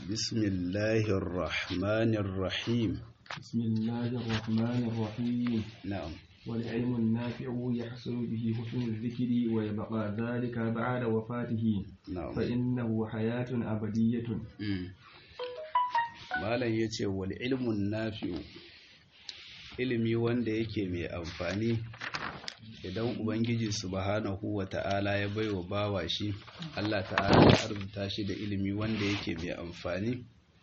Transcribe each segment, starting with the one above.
بسم الله الرحمن الرحيم بسم الله الرحمن الرحيم نعم والعلم النافع يحصل به حسن الذكر ويبقى ذلك بعد وفاته نعم فإنه حياة أبدية Mm. malam ya ce wal ilmun nafi'u ilimi wanda yake mai amfani idan ubangiji subhanahu wa ta'ala ya baiwa bawa shi Allah ta'ala ya arzuta shi da ilimi wanda yake mai amfani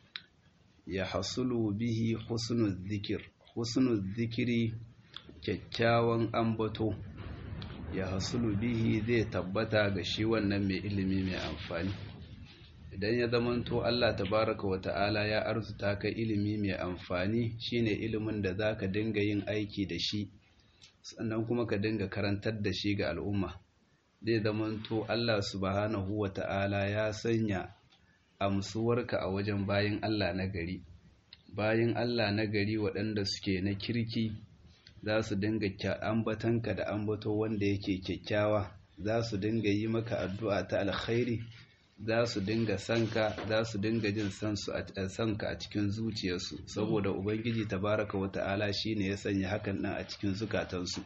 ya hasulu bihi husnul zikir husnul zikiri kyakkyawan ambato ya hasulu bihi zai tabbata ga shi wannan mai ilimi mai amfani idan ya zamanto Allah tabaraka wa ta'ala ya arzuta ka ilimi mai amfani shine ilimin da zaka dinga yin aiki da shi sannan kuma ka dinga karantar da shi ga al'umma zai zamanto Allah subhanahu wa ta'ala ya sanya amsuwarka a wajen bayin Allah na gari bayin Allah na gari waɗanda suke na kirki za su dinga kya- ambatanka da ambato wanda yake kyakkyawa za su dinga yi maka addu'a ta alkhairi za su dinga sanka za su dinga jin sansu a sanka a cikin zuciyarsu saboda ubangiji tabaraka wa ta'ala shine ya sanya hakan nan a cikin zukatansu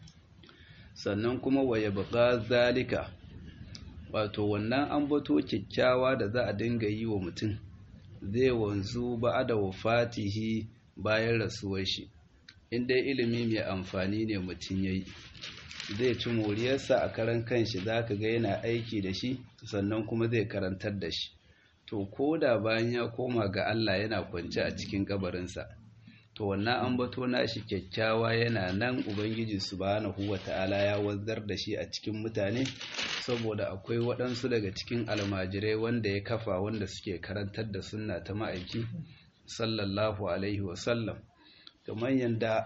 sannan kuma waya buƙa zalika wato wannan ambato kyakkyawa da za a dinga yi wa mutum zai wanzu ba da wafatihi bayan rasuwar shi in dai ilimi mai amfani ne mutum ya yi zai ci moriyarsa a karan kanshi za ka ga yana aiki da shi sannan kuma zai karantar da shi to ko da bayan ya koma ga Allah yana kwance a cikin kabarinsa to wannan ambato nashi kyakkyawa yana nan ubangiji subhanahu wata'ala ya wanzar da shi a cikin mutane saboda akwai waɗansu daga cikin almajirai wanda ya kafa wanda suke karantar da sunna ta ma'aiki sallallahu alaihi wasallam kamar yadda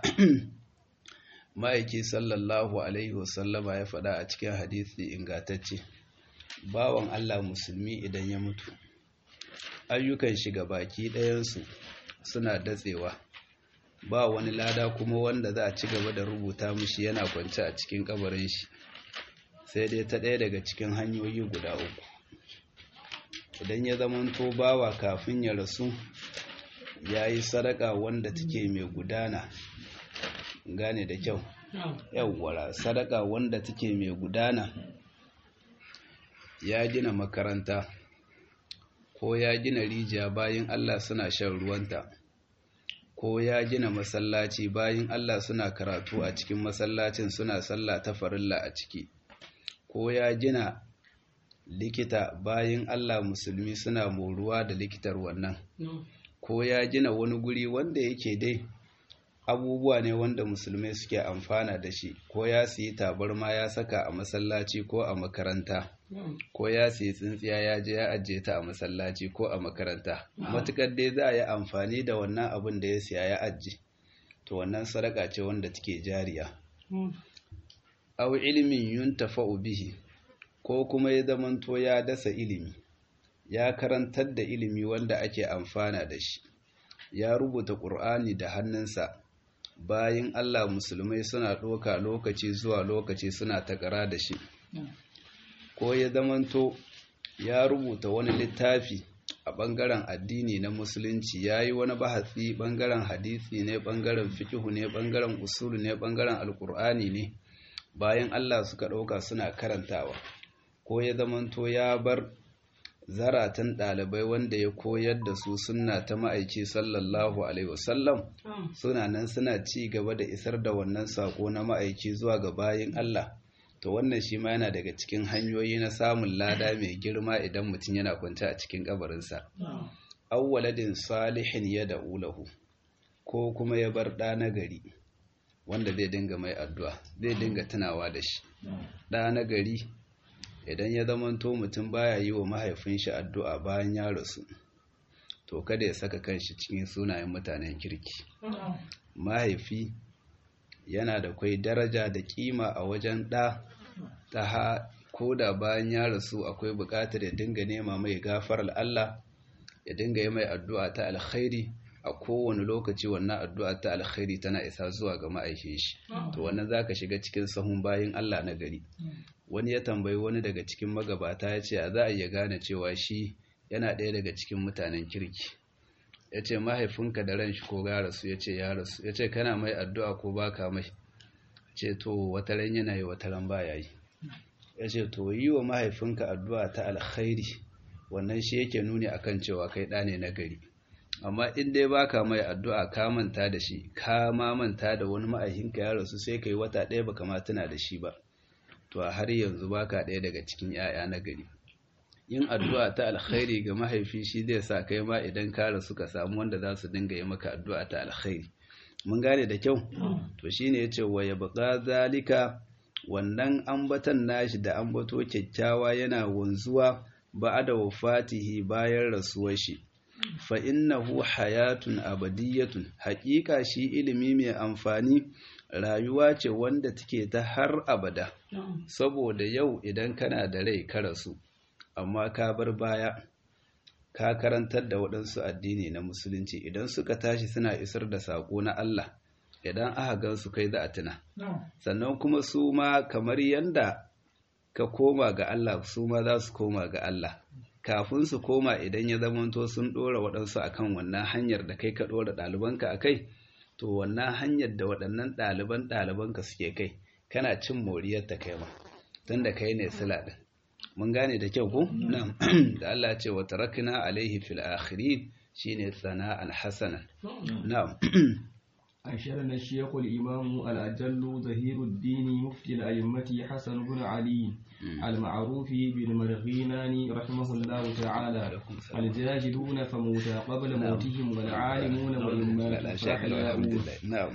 ma'aiki sallallahu alaihi wasallama ya faɗa a cikin hadisi ingatacce bawan Allah musulmi idan ya mutu ayyukan shiga baki ɗayansu suna datsewa ba wani lada kuma wanda za a ci gaba da rubuta mishi yana kwance a cikin kabarin shi sai dai ta ɗaya daga cikin hanyoyi guda uku idan ya zamanto bawa kafin ya rasu ya yi sadaka wanda take mai gudana gane da kyau yawwara sadaka wanda take mai gudana ya gina makaranta ko ya gina rijiya bayan Allah suna shan ruwanta ko ya gina masallaci bayan Allah suna karatu a cikin masallacin suna sallah ta farilla a ciki ko ya gina likita bayan Allah musulmi suna moruwa da likitar wannan ko ya gina wani guri wanda yake dai abubuwa ne wanda musulmai suke amfana da shi ko ya siyi tabarma ya saka a masallaci ko a makaranta ko ya siyi tsintsiya ya je ya ajiye ta a masallaci ko a makaranta matukar dai za a yi amfani da wannan abin da ya siya ya ajiye to wannan sadaka ce wanda take jariya aw ilimin yuntafa'u bihi ko kuma ya zamanto ya dasa ilimi ya karantar da ilimi wanda ake amfana da shi ya rubuta ƙur'ani da hannunsa bayan Allah musulmai suna ɗoka lokaci zuwa lokaci suna takara da shi ko ya zamanto ya rubuta wani littafi a ɓangaren addini na musulunci ya yi wani bahasi ɓangaren hadisi ne ɓangaren fikihu ne ɓangaren usulu ne ɓangaren alƙur'ani ne bayan Allah suka ɗauka suna karantawa ko ya zamanto ya bar zaratan ɗalibai wanda ya koyar da su sunna ta ma'aiki sallallahu alaihi wasallam suna nan suna ci gaba da isar da wannan sako na ma'aiki zuwa ga bayin Allah to wannan shi ma yana daga cikin hanyoyi na samun lada mai girma idan mutum yana kwance a cikin kabarinsa awwaladin salihin ya da ulahu ko kuma ya bar ɗa na gari wanda zai dinga mai addu'a zai dinga tunawa da shi ɗa na gari idan ya zamanto mutum baya yi wa mahaifin shi addu'a bayan ya rasu to kada ya saka kanshi cikin sunayen mutanen kirki mahaifi yana da kwai daraja da kima a wajen ɗa ta ha ko da bayan ya rasu akwai buƙatar ya dinga nema mai gafarar Allah ya dinga yi mai addu'a ta alkhairi a kowane lokaci wannan addu'a ta alkhairi tana isa zuwa ga ma'aikin shi to wannan zaka shiga cikin sahun bayin Allah na gari wani ya tambayi wani daga cikin magabata ya ce a za a iya gane cewa shi yana ɗaya daga cikin mutanen kirki ya ce mahaifinka da ran shi ko ya rasu ya ce ya rasu ya ce kana mai addu'a ko baka mai ce to wata ran yana yi wata ran ba yi ya ce to yi wa mahaifinka addu'a ta alkhairi wannan shi yake nuni akan cewa kai ɗa ne na gari amma in dai baka mai addu'a ka manta da shi ka ma manta da wani ma'aikinka ya rasu sai kai wata ɗaya baka ma tuna da shi ba to a har yanzu baka ɗaya daga cikin 'ya'ya na gari yin addu'a ta alkhairi ga mahaifi shi zai sa kai ma idan ka rasu ka samu wanda za su dinga yi maka addu'a ta alkhairi mun gane da kyau to shine yace wa yabqa zalika wannan ambatan nashi da ambato kyakkyawa yana wanzuwa ba'da wafatihi bayan rasuwar shi fa innahu hayatun abadiyatun haƙiƙa shi ilimi mai amfani rayuwa ce wanda take ta har abada saboda yau idan kana da rai ka rasu amma ka bar baya ka karantar da waɗansu addini na musulunci idan suka tashi suna isar da saƙo na Allah idan aka gan su kai za a tuna sannan kuma su ma kamar yanda ka koma ga Allah su ma za su koma ga Allah kafin su koma idan ya zamanto sun ɗora waɗansu akan wannan hanyar da kai ka ɗora ɗalibanka a kai to wannan hanyar da waɗannan ɗaliban ɗalibanka suke kai kana cin moriyar ta kai ma tun da kai ne sila ɗin mun gane da kyau ko na'am da Allah ce wa tarakna alaihi fil akhirin shine sana'an hasanan na'am أشرنا الشيخ الإمام الأجل ظهير الدين مفتي الأئمة حسن بن علي المعروف بالمرغينان رحمه الله تعالى الجاهلون فموتى قبل موتهم والعالمون وإما نعم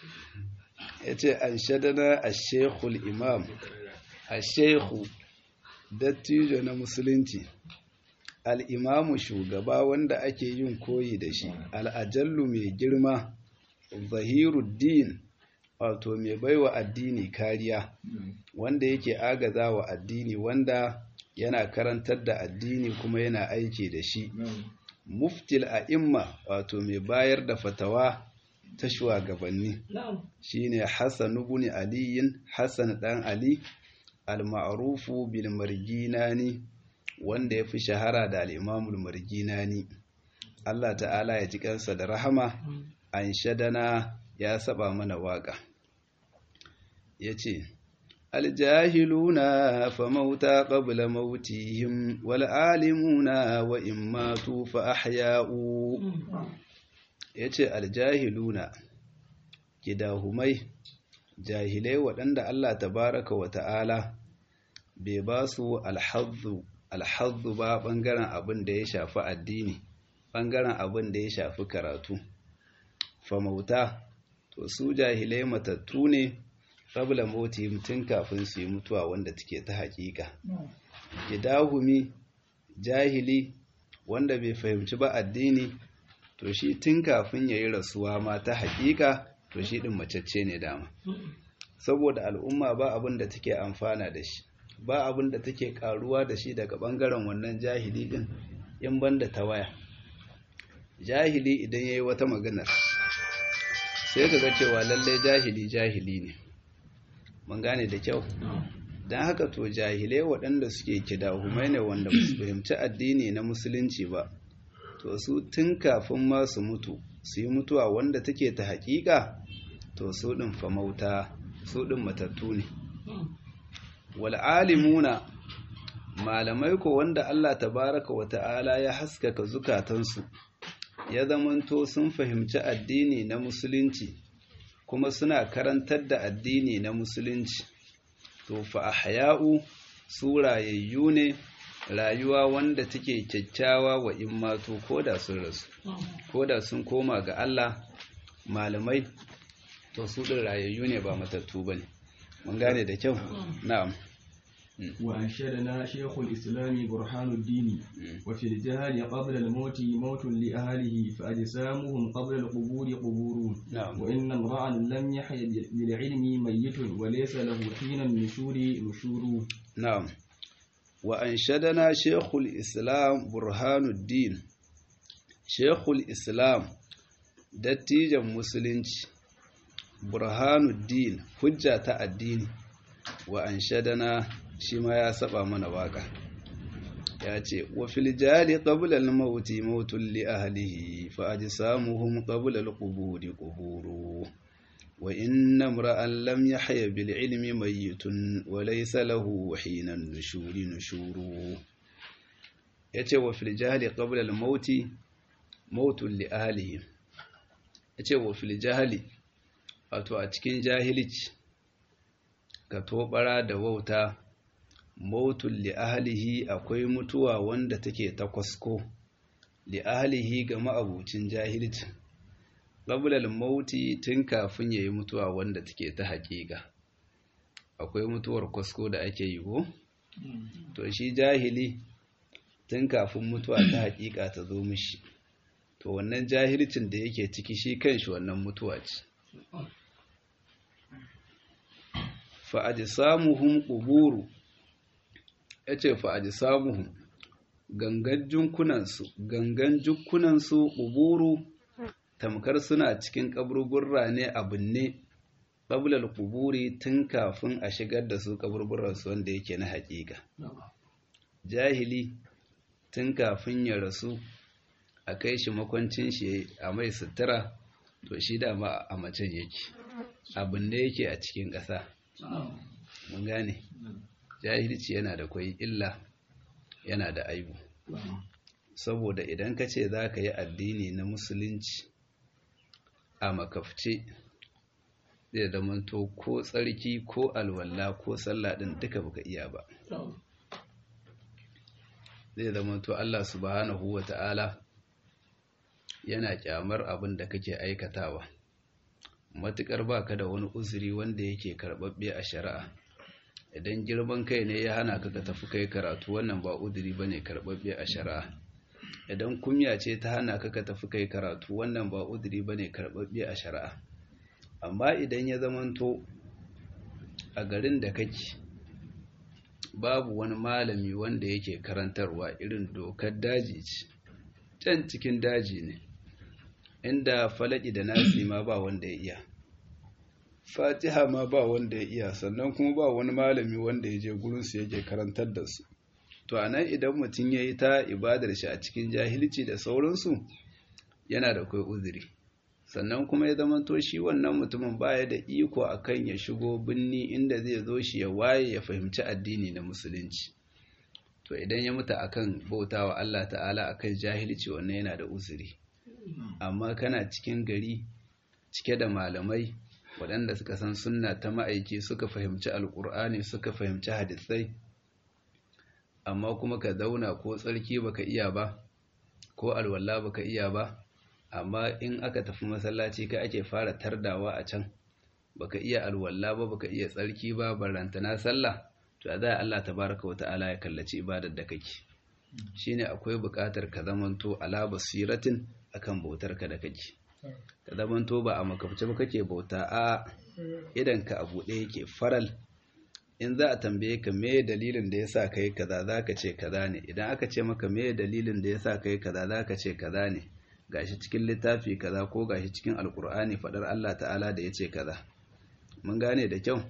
yace anshadana ash-shaykh al-imam ash-shaykh dattijo na musulunci al-imamu shugaba wanda ake yin koyi da shi al-ajallu mai girma zahiruddin wato mai baiwa addini kariya wanda yake agaza wa addini wanda yana karantar da addini kuma yana aiki da shi muftil a'imma wato mai bayar da fatawa ta shugabanni shine Hassan ibn Ali Hassan dan Ali al-ma'rufu bil marginani wanda yafi shahara da al-Imam al-Marginani Allah ta'ala ya ji kansa da rahama an shadana ya saba mana waka yace aljahiluna fa mauta qabla mautihim wal alimuna wa in matu fa ahya'u yace aljahiluna kidahumai jahilai waɗanda Allah tabaraka wa ta'ala bai ba su alhazzu alhazzu ba ɓangaren abin da ya shafi addini ɓangaren abin da ya shafi karatu famauta to su jahilai matattu ne qabla mautihim tun kafin su yi mutuwa wanda take ta haƙiƙa kidahumi jahili wanda bai fahimci ba addini to shi tun kafin ya yi rasuwa ma ta haƙiƙa to shi ɗin macece ne dama saboda al'umma ba abin da take amfana da shi ba abin da take ƙaruwa da shi daga ɓangaren wannan jahili ɗin in banda ta waya jahili idan ya yi wata maganar sai ka ga cewa lallai jahili jahili ne mun gane da kyau don haka to jahilai waɗanda suke kidahumai ne wanda su fahimci addini na musulunci ba to su tun kafin ma su mutu su yi mutuwa wanda take ta haƙiƙa to su ɗin famauta su ɗin matattu ne wal'alimuna malamai ko wanda Allah tabaraka wa ta'ala ya haskaka zukatansu ya zamanto sun fahimci addini na musulunci kuma suna karantar da addini na musulunci to fa ahya'u su rayayyu ne rayuwa wanda take kyakkyawa wa in mato koda sun rasu koda sun koma ga Allah malamai to su din rayayyu ne ba matattu bane mun gane da kyau na'am وأنشدنا شيخ الإسلام برهان الدين وفي الجهل قبل الموت موت لأهله فأجسامهم قبل القبور قبور نعم. وإن امرأ لم يحي بالعلم ميت وليس له حين النشور نشور نعم وأنشدنا شيخ الإسلام برهان الدين شيخ الإسلام dattijan musulunci burhanuddin hujja ta addini wa anshadana shi ma ya saba mana waka ya ce wa fil jali qabla al mauti mautun li ahlihi fa ajsamuhum qabla al quburi quburu wa inna imra'an lam yahya bil ilmi mayyitun wa laysa lahu hina nushuri nushuru yace wa fil jali qabla al mauti mautun li ahlihi yace wa fil jahli wato a cikin jahilci ka tobara da wauta mautun li ahlihi akwai mutuwa wanda take ta kwasko li ahlihi ga ma'abucin jahilci qabla al-mauti tun kafin yayi mutuwa wanda take ta haƙiƙa akwai mutuwar kwasko da ake yi ko to shi jahili tun kafin mutuwa ta haƙiƙa ta zo mishi to wannan jahilcin da yake ciki shi kanshi wannan mutuwa ce fa ajsamuhum quburu ya ce fa'aji samuhun gangan junkunansu gangan junkunansu ƙuburu tamkar suna cikin ƙaburburra ne a binne ƙabular ƙuburi tun kafin a shigar da su ƙaburburransu wanda yake na haƙiƙa jahili tun kafin ya rasu a kai shi makwancin shi a mai sutura to shi dama a macen yake a binne yake a cikin ƙasa mun gane jahilci yana da kwai illa yana da aibu saboda idan ka ce za ka yi addini na musulunci a makafce zai zamanto ko tsarki ko alwala ko sallah din duka baka iya ba zai zamanto Allah subhanahu ta'ala yana kyamar abin da kake aikatawa matukar baka da wani uzuri wanda yake karbabbe a shari'a idan girman kai ne ya hana ka ka tafi kai karatu wannan ba udiri bane karbabbe a shari'a idan kumya ce ta hana ka ka tafi kai karatu wannan ba udiri bane karbabbe a shari'a amma idan ya zamanto a garin da kake babu wani malami wanda yake karantarwa irin dokar daji ce can cikin daji ne inda falaki da nasi ma ba wanda ya iya fatiha ma ba wanda ya iya sannan kuma ba wani malami wanda ya je gurinsu yake karantar da su to a nan idan mutum ya yi ta ibadar shi a cikin jahilci da sauransu yana da kai uzuri sannan kuma ya zama to shi wannan mutumin baya da iko akan ya shigo binni inda zai zo shi ya waye ya fahimci addini na musulunci to idan ya mutu akan bautawa Allah ta'ala akan jahilci wannan yana da uzuri amma kana cikin gari cike da malamai waɗanda suka san sunna ta ma'aiki suka fahimci alƙur'ani suka fahimci hadisai amma kuma ka zauna ko tsarki baka iya ba ko alwala baka iya ba amma in aka tafi masallaci ka ake fara tardawa a can baka iya alwala ba baka iya tsarki ba barantana sallah to a zai Allah tabaraka wa ta'ala ya kallaci ibadar da kake shine akwai buƙatar ka zamanto ala basiratin akan bautar ka da kake ka zamanto ba a makabce ba kake bauta a idan ka abu ɗaya yake faral in za a tambaye ka me dalilin da yasa kai kaza zaka ce kaza ne idan aka ce maka me dalilin da yasa kai kaza zaka ce kaza ne gashi cikin littafi kaza ko gashi cikin alkur'ani fadar Allah ta'ala da yace kaza mun gane da kyau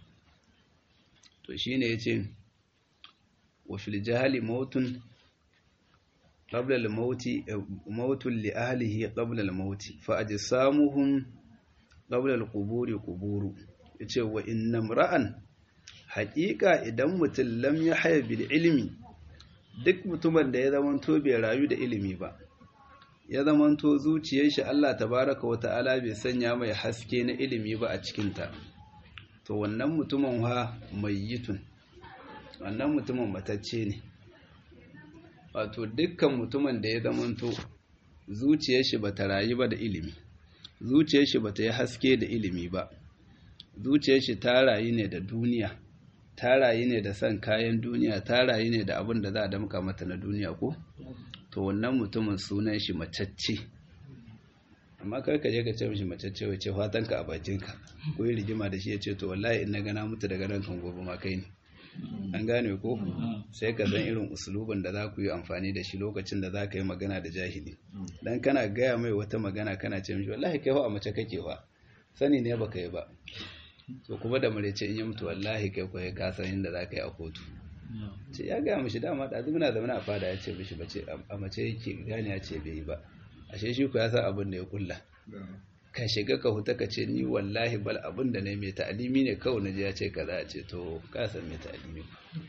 to shine yace wa fil jahli mautun qabla al mauti mautun li ahlihi qabla al mauti fa ajsamuhum qabla al quburi quburu yace wa innam ra'an haƙiƙa idan mutum lam ya haya bil ilimi duk mutumin da ya zamanto bai rayu da ilimi ba ya zamanto zuciyar shi Allah tabaraka wa ta'ala bai sanya mai haske na ilimi ba a cikinta to wannan mutumin ha mayyitun wannan mutumin matacce ne wato dukkan mutumin da ya zamanto zuciyar shi bata rayu ba da ilimi zuciyar shi bata yi haske da ilimi ba zuciyar shi ta rayu ne da duniya ta rayu ne da son kayan duniya ta rayu ne da abin da za a damka mata na duniya ko to wannan mutumin sunan shi macacce amma kar ka je ka ce mishi macacce wace fatan ka a bakin ka ko yi rigima da shi ya ce to wallahi in na gana mutu daga nan kan gobe ma kai ne an gane ko sai ka san irin usulubin da za ku yi amfani da shi lokacin da za ka yi magana da jahili dan kana gaya mai wata magana kana ce mishi wallahi kai a mace kake fa sani ne baka yi ba to kuma da marece in yi mutu wallahi kai kwaye ka san inda za ka yi a kotu ce ya gaya mishi dama da muna zaune a fada ya ce mishi bace a mace yake gane ya ce bai yi ba ashe shi ku ya san abin da ya kulla ka shiga ka huta ka ce ni wallahi bal abin da ne mai ta'alimi ne kawai na je ya ce kaza a ce to ka san mai ta'alimi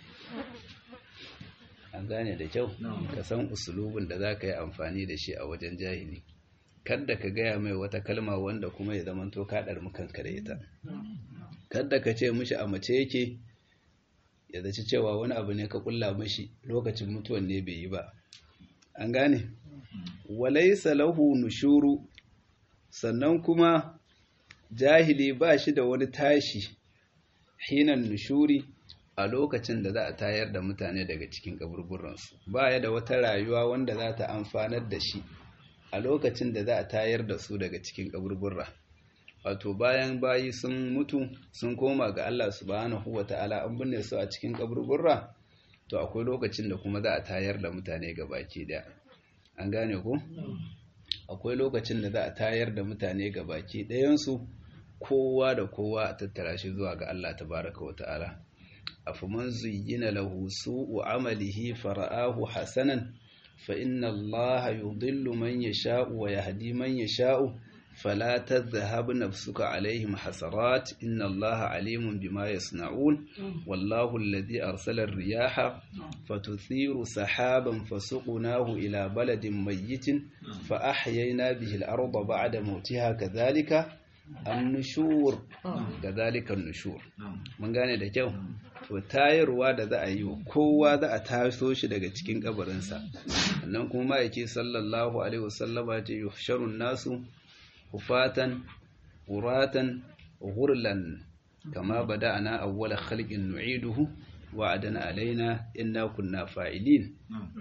an gane da kyau ka san usulubin da za ka yi amfani da shi a wajen jahili kadda ka gaya mai wata kalma wanda kuma ya zama to ka ɗarmi kanka da ita kadda ka ce mishi a mace yake ya zaci cewa wani abu ne ka kulla mashi lokacin mutuwan ne bai yi ba an gane walaisa lahu nushuru sannan kuma jahili ba shi da wani tashi hinan nushuri a lokacin da za a tayar da mutane daga cikin kaburburansu ba ya da wata rayuwa wanda za ta amfanar da shi a lokacin da za a tayar da su daga cikin kaburburra wato bayan bayi sun mutu sun koma ga Allah subhanahu wata'ala an binne su a cikin kaburburra to akwai lokacin da kuma za a tayar da mutane ga baki daya an gane ko akwai lokacin da za a tayar da mutane ga baki ɗayansu kowa da kowa a tattara shi zuwa ga Allah tabaraka wata'ala afaman zuyyina lahu su'u amalihi fara'ahu hasanan fa inna Allah yudillu man yasha'u wa yahdi man yasha'u فلا تذهب نفسك عليهم حسرات إن الله عليم بما يصنعون والله الذي أرسل الرياح فتثير سحابا فسقناه إلى بلد ميت فأحيينا به الأرض بعد موتها كذلك النشور كذلك النشور من gane da kyau to tayarwa da za a yi kowa za a taso shi daga cikin kabarinsa sannan kuma ma'aiki sallallahu alaihi wasallama ce yuhsharun nasu hufatan uratan ghurlan kama bada'ana awwala khalqin nu'iduhu wa'adana alaina inna kunna fa'ilin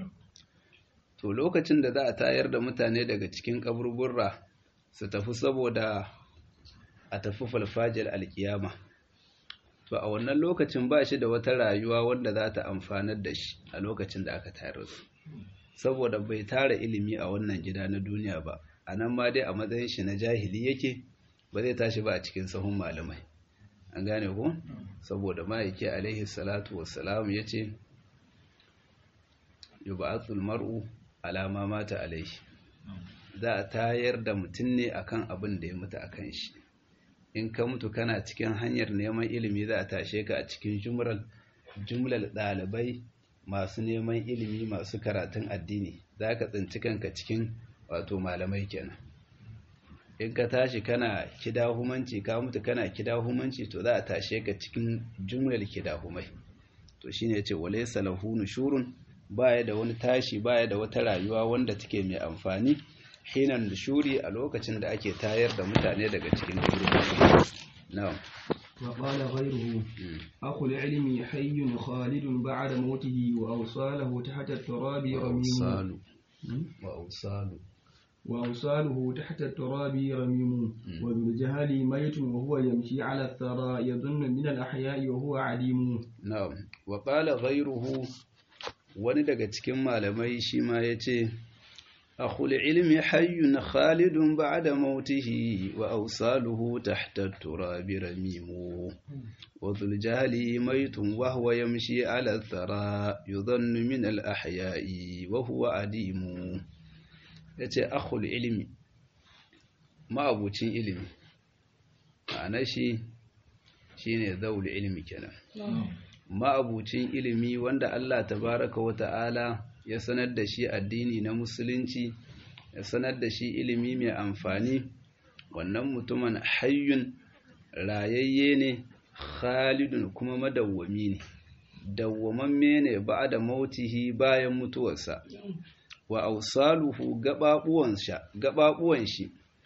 to lokacin da za a tayar da mutane daga cikin kaburburra su tafi saboda a tafi falfajir alkiyama to a wannan lokacin ba shi da wata rayuwa wanda za ta amfanar da shi a lokacin da aka tayar su saboda bai tara ilimi a wannan gida na duniya ba a nan ma dai a matsayin shi na jahili yake ba zai tashi ba a cikin sahun malamai an gane ku saboda ma'aiki alaihi salatu wassalam ya ce yub'athul mar'u alama mata alaihi za a tayar da mutum ne akan abin da ya mutu akan shi in ka mutu kana cikin hanyar neman ilimi za a tashe ka a cikin jumlar jumlar ɗalibai masu neman ilimi masu karatun addini za ka tsinci kanka cikin wato malamai kenan in ka tashi kana kidahumanci ka mutu kana kidahumanci to za a tashe ka cikin jumlar kidahumai to shine yace walaysa lahu nushurun baya da wani tashi baya da wata rayuwa wanda take mai amfani hinan nushuri a lokacin da ake tayar da mutane daga cikin kaburburan na'am وقال غيره أخو العلم حي خالد بعد موته وأوصاله تحت التراب رميم وأوصاله وأوصاله تحت التراب رميم وذو الجهل ميت وهو يمشي على الثرى يظن من الأحياء وهو عليم نعم وقال غيره wani daga cikin malamai shi ma ya ce akhul ilmi hayyun khalidun ba'da mautihi wa awsaluhu tahta turabi ramimu wa dhul jahli maytun wa huwa yamshi ala thara yudhannu min al ahya'i wa huwa adimu yace akhul ilmi ma'abucin ilimi ma'ana shi shine zaul ilmi kenan ma'abucin ilimi wanda Allah tabaraka wa ta'ala ya sanar da shi addini na musulunci ya sanar da shi ilimi mai amfani wannan mutumin hayyun rayayye ne khalidun kuma madawwami ne dawwamamme ne ba da mautihi bayan mutuwarsa wa ausaluhu gababuwan shi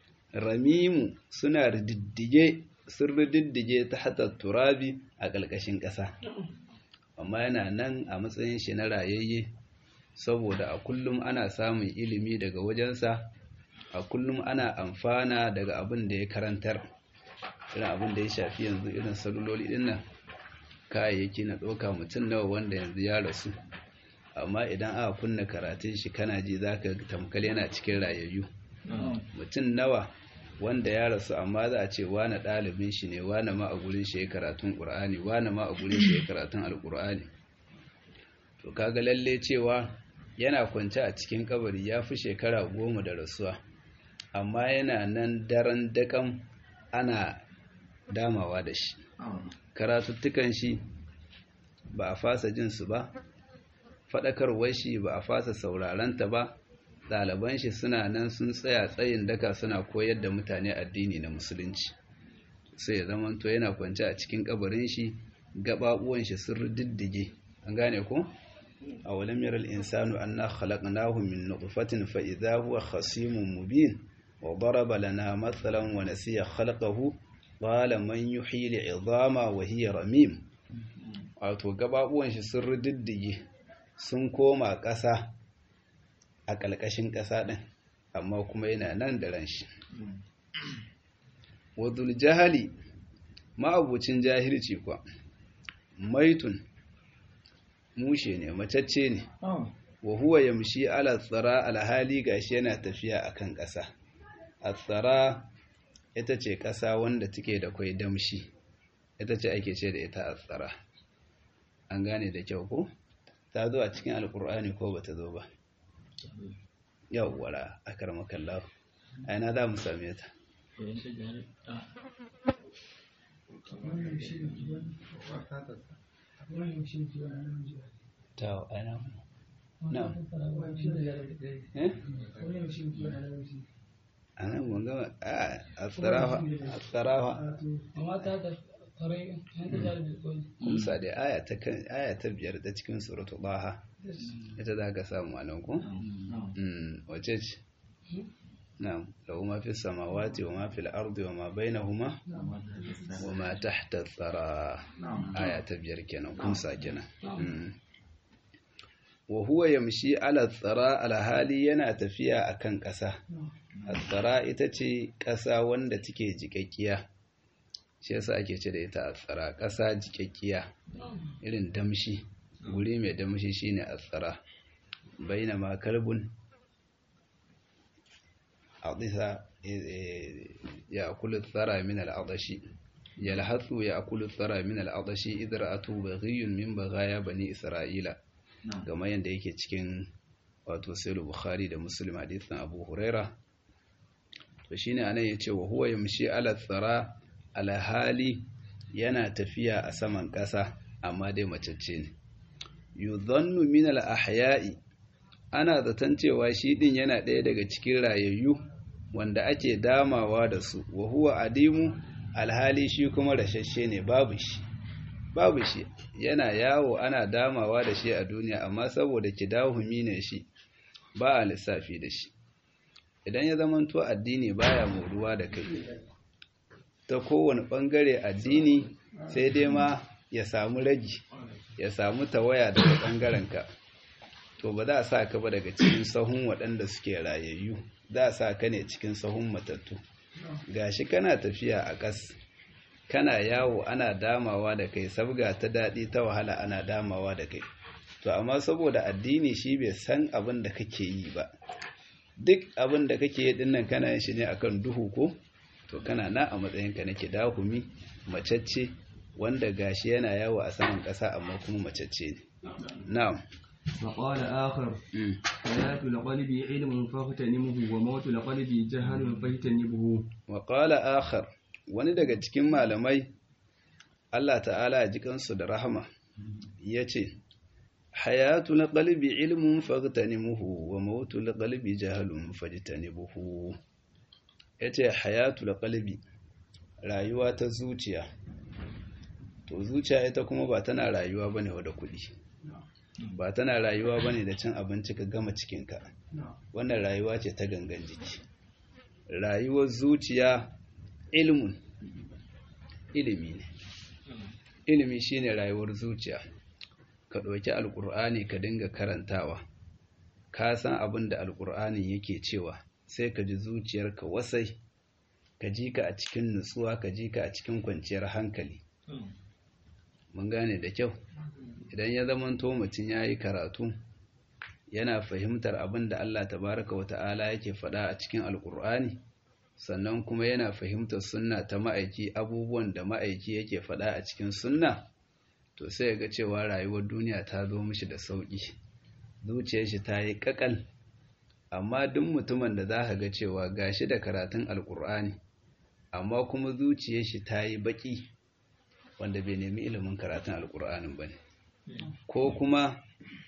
ramimu suna riddige sun riddige ta hatar turabi a ƙarƙashin ƙasa amma yana nan a matsayin shi na rayayye saboda a kullum ana samun ilimi daga wajensa a kullum ana amfana daga abin da ya karantar irin abin da ya shafi yanzu irin saluloli din nan kayayyaki na ɗauka mutum nawa wanda yanzu ya rasu amma idan aka kunna karatun shi kana ji zaka tamkal yana cikin rayayyu mutum nawa wanda ya rasu amma za a ce wane ɗalibin shi ne wane ma a gurin shi ya karatun ƙur'ani wane ma a gurin shi ya karatun alƙur'ani to kaga lalle cewa yana kwance a cikin kabari ya fi shekara goma da rasuwa amma yana nan daren dakan ana damawa da shi karatuttukan shi ba a fasa jinsu ba faɗakarwar shi ba a fasa saurarenta ba ɗaliban shi suna nan sun tsaya tsayin daka suna koyar da mutane addini na musulunci sai ya zamanto yana kwance a cikin kabarin shi gaɓaɓuwan shi sun diddige an gane ko a walam yaral insanu anna khalaqnahu min nutfatin fa idha huwa khasimun mubin wa daraba lana mathalan wa nasiya khalqahu qala man yuhyi al'idhama wa hiya ramim wato gaɓaɓuwan shi sun diddige sun koma ƙasa a ƙalƙashin ƙasa ɗin amma kuma yana nan da ran shi wadul jahali ma'abucin jahilci kwa maitun mushe ne macacce ne wa huwa yamshi ala tsara alhali gashi yana tafiya akan ƙasa a tsara ita ce ƙasa wanda take da kwai damshi ita ce ake ce da ita a tsara an gane da kyau ko ta zo a cikin alkur'ani ko bata zo ba yawwara a karmakallahu aina za mu same ta ta aina na a nan mun gama a tsarafa a tsarafa kumsa da aya ta biyar ta cikin suratu baha ita za ka samu a nan ku? wace ce? na'am lahu ma fi samawati wa ma fi al-ardi wa ma bainahuma wa ma tahta tsara aya ta biyar kenan kumsa kenan wa huwa yamshi ala tsara alhali yana tafiya akan ƙasa tsara ita ce ƙasa wanda take jikakkiya shi yasa ake ce da ita a tsara ƙasa jikakkiya irin damshi guri mai damshi shine a tsara baina ma kalbun adisa ya akulu tsara min al'adashi yalhatsu ya akulu tsara min al'adashi idra'atu baghiyun min baghaya bani isra'ila kamar yadda yake cikin wato sahih bukhari da muslim hadithin abu huraira to shine anan yace wa huwa yamshi ala tsara alhali yana tafiya a saman ƙasa amma dai macece ne yuzannu min al-ahya'i ana zaton cewa shi din yana ɗaya daga cikin rayayyu wanda ake damawa da su wa huwa adimu alhali shi kuma rashashe ne babu shi babu shi yana yawo ana damawa da shi a duniya amma saboda kidahumi ne shi ba a lissafi da shi idan ya zamanto addini baya moruwa da kai ta kowane ɓangare addini sai dai ma ya samu ragi ya samu tawaya daga ɓangarenka to ba za a sa ka ba daga cikin sahun waɗanda suke rayayyu za a sa ka ne cikin sahun matattu gashi kana tafiya a ƙas kana yawo ana damawa da kai sabga ta daɗi ta wahala ana damawa da kai to amma saboda addini shi bai san abin da kake yi ba duk abin da kake yi dinnan kana yin shi ne akan duhu ko to kana na a matsayinka nake dahumi macacce wanda gashi yana yawo a saman ƙasa amma kuma macacce ne na'am وقال آخر حياة القلب علم فاغتنمه وموت القلب جهل فاجتنبه وقال آخر wani daga cikin malamai Allah ta'ala ya ji kansu da rahama ya ce hayatul qalbi ilmun fagtanimuhu wa mautul qalbi jahalun fajtanibuhu yace hayatul qalbi rayuwa ta zuciya to zuciya ita kuma ba tana rayuwa bane da kuɗi ba tana rayuwa bane da cin abinci ka gama cikinka wannan rayuwa ce ta gangan jiki rayuwar zuciya ilmun ilimi ne ilimi shine rayuwar zuciya ka ɗauki alƙur'ani ka dinga karantawa ka san abin da alƙur'ani yake cewa sai ka ji zuciyarka wasai ka ji ka a cikin nutsuwa ka ji ka a cikin kwanciyar hankali mun gane da kyau idan ya zamanto mutum ya yi karatu yana fahimtar abin da Allah tabaraka wa ta'ala yake faɗa a cikin alƙur'ani sannan kuma yana fahimtar sunna ta ma'aiki abubuwan da ma'aiki yake faɗa a cikin sunna to sai ga cewa rayuwar duniya ta zo mishi da sauƙi zuciyar shi ta yi ƙaƙal amma duk mutumin da za ka ga cewa gashi da karatun alƙur'ani amma kuma zuciyar shi ta yi baƙi wanda bai nemi ilimin karatun alƙur'anin ba ne ko kuma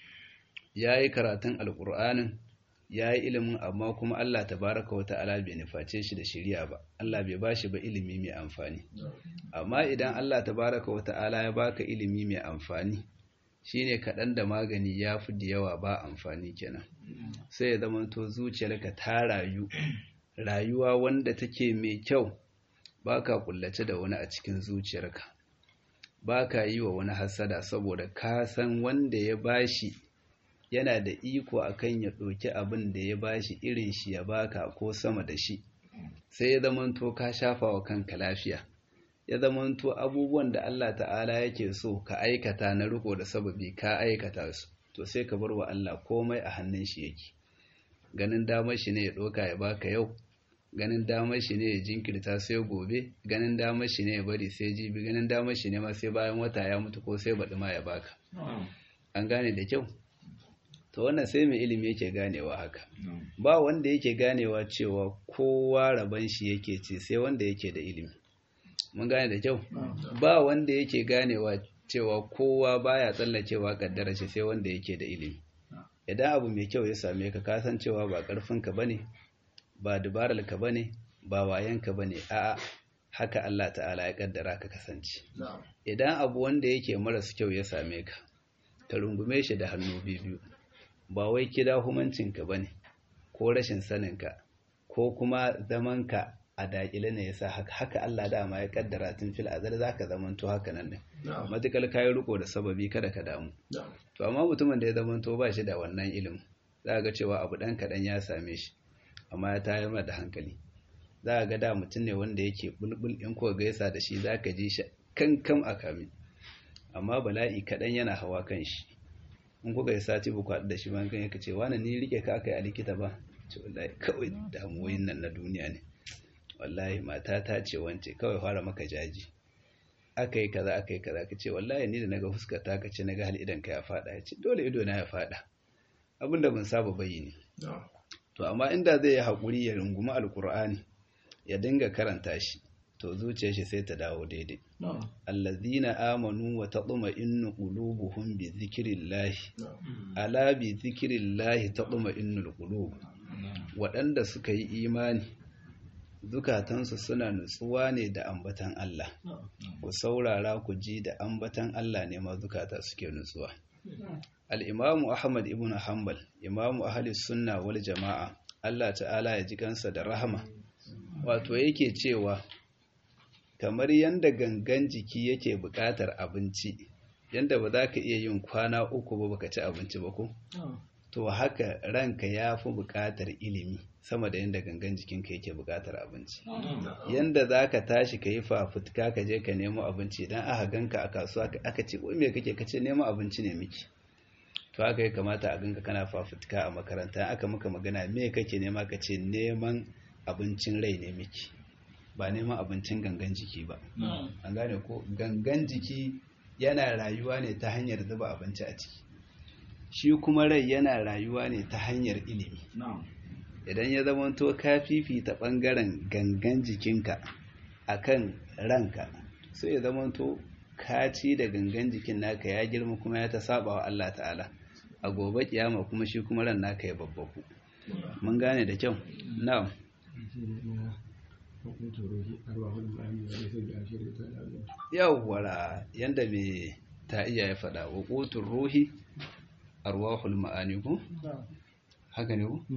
ya yi karatun alƙur'anin ya yi ilimin amma kuma Allah tabaraka wa ta'ala bai nuface shi da shiriya ba Allah bai ba shi ba ilimi mai amfani amma idan Allah tabaraka wa ta'ala ya baka ilimi mai amfani shine kaɗan da magani ya fi da yawa ba amfani kenan sai ya zama to zuciyarka ta rayu rayuwa wanda take mai kyau baka kullace da wani a cikin zuciyarka baka yi wa wani hasada saboda ka san wanda ya bashi yana da iko akan ya ɗauki abin da ya bashi irin shi ya baka ko sama da shi sai ya zamanto ka shafa wa kanka lafiya ya zamanto abubuwan da Allah ta'ala yake so ka aikata na riko da sababi ka aikata su to sai ka bar wa Allah komai a hannun shi yake ganin damar shi ne ya ɗauka ya baka yau ganin damar shi ne ya jinkirta sai gobe ganin damar shi ne ya bari sai jibi ganin damar shi ne ma sai bayan wata ya mutu ko sai baɗi ma ya baka an gane da kyau to wannan sai mai ilimi yake ganewa haka ba wanda yake ganewa cewa kowa rabon shi yake ce sai wanda yake da ilimi mun gane da kyau ba wanda yake ganewa cewa kowa baya tsallakewa kaddara shi sai wanda yake da ilimi idan abu mai kyau ya same ka ka san cewa ba karfin ka bane ba dubarar ka bane ba wayan ka bane a'a haka Allah ta'ala ya kaddara ka kasance idan abu wanda yake maras kyau ya same ka ka rungume shi da hannu biyu ba wai kida humancinka ba ne ko rashin saninka ko kuma zamanka a daƙile ne yasa haka haka Allah dama ya kaddara tun fil azal zaka zamanto haka nan ne matukal kayi riko da sababi kada ka damu to amma mutumin da ya zamanto ba shi da wannan ilimin za ga cewa abu dan kaɗan ya same shi amma ya tayar da hankali za ga da mutum ne wanda yake bulbul in ko gaisa da shi zaka ji shi kankan a kame amma bala'i kaɗan yana hawa kan shi in kuka yi sati ba kwaɗu da shi ban kan yaka ce wani ni rike ka aka yi a likita ba ce wallahi kawai damuwoyin nan na duniya ne wallahi mata ta ce wance kawai fara maka jaji aka yi kaza aka yi kaza ka ce wallahi ni da naga fuskar ta ka ce naga hal idan ka ya fada ya ce dole ido na ya fada abin da ban saba bayyane to amma inda zai yi haƙuri ya rungumi alkur'ani ya dinga karanta shi to zuciyar shi sai ta dawo daidai allazina amanu wa tatma'innu qulubuhum bi dhikrillah ala bi dhikrillah tatma'innul qulub waɗanda suka yi imani zukatansu suna nutsuwa ne da ambatan Allah ku saurara ku ji da ambatan Allah ne ma zukata suke nutsuwa al-imamu ahmad ibn hanbal imamu ahli sunna wal jama'a Allah ta'ala ya ji kansa da rahama wato yake cewa kamar yadda gangan jiki yake buƙatar abinci yadda ba za ka iya yin kwana uku ba baka ci abinci ba ko to haka ranka ya fi buƙatar ilimi sama da yadda gangan jikinka yake buƙatar abinci yadda za ka tashi ka yi fafutuka ka je ka nemo abinci idan aka ganka a kasuwa aka ce wai me kake ka ce nemo abinci ne miki to haka ya kamata a ganka kana fafutuka a makaranta aka maka magana me kake nema ka ce neman abincin rai ne miki ba neman abincin gangan jiki ba an gane ko gangan jiki yana rayuwa ne ta hanyar zuba abinci a ciki shi kuma rai yana rayuwa ne ta hanyar ilimi idan ya zama to ka fifita ɓangaren gangan jikinka akan ranka sai ya zama to ka ci da gangan jikin naka ya girma kuma ya ta saba wa Allah ta'ala a gobe kiyama kuma shi kuma ran naka ya babbaku mun gane da kyau na'am yawwara yanda me ta iya ya faɗa wa ƙotun ruhi arwahul ma'ani ku haka ne ku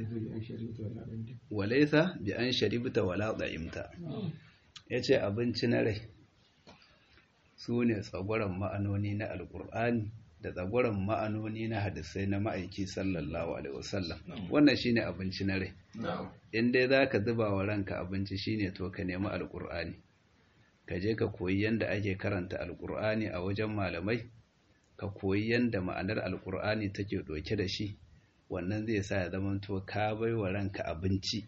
walaisa bi an sharibta wala da'imta yace abinci na rai su ne tsagwaron ma'anoni na alkur'ani da tsagwaron ma'anoni na hadisai na ma'aiki sallallahu alaihi wasallam wannan shine abinci na rai in dai zaka zuba wa ranka abinci shine to ka nemi alkur'ani ka je ka koyi yanda ake karanta alkur'ani a wajen malamai ka koyi yanda ma'anar alkur'ani take doke da shi wannan zai sa ya zama to ka bai wa ranka abinci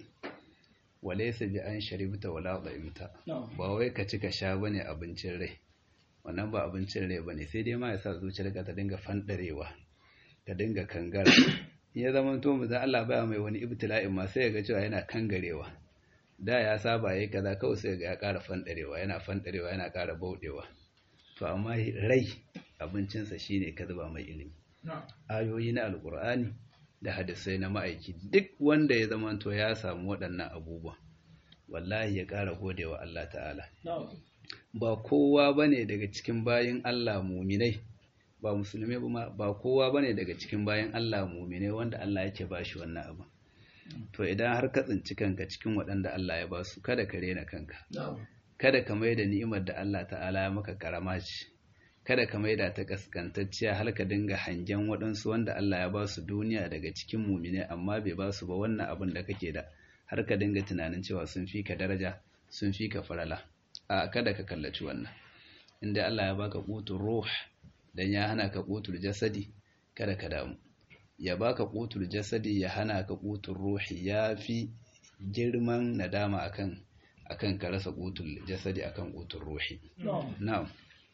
walaysa bi an sharibta wala da'imta ba wai ka ci ka sha bane abincin rai wannan ba abincin rai bane sai dai ma ya sa zuciyarka ta dinga fandarewa ta dinga kangara in ya zama to mu Allah baya mai wani ibtila'in ma sai ya ga cewa yana kangarewa da ya saba yayi kaza kawai sai ga ya ƙara fandarewa yana fandarewa yana ƙara baudewa to amma rai abincinsa shine ka zuba mai ilimi ayoyi na alkur'ani da hadisai na ma'aiki duk wanda ya zama to ya samu waɗannan abubuwa wallahi ya ƙara godewa Allah ta'ala ba kowa bane daga cikin bayin Allah muminai ba musulmi ba ba kowa bane daga cikin bayin Allah muminai wanda Allah yake bashi wannan abu to idan har ka tsinci kanka cikin waɗanda Allah ya basu kada ka rena kanka kada ka mai da ni'imar da Allah ta'ala ya maka karama ce kada ka mai da ta kaskantacciya har ka dinga hangen waɗansu wanda Allah ya basu duniya daga cikin mumine amma bai basu ba wannan abin da kake da har ka dinga tunanin cewa sun fi ka daraja sun fi ka farala a kada ka kallaci wannan inda Allah ya baka qutur ruh dan ya hana ka qutul jasadi kada ka damu ya baka qutul jasadi ya hana ka qutur ruhi yafi girman nadama akan akan ka rasa qutul jasadi akan qutul ruhi na'am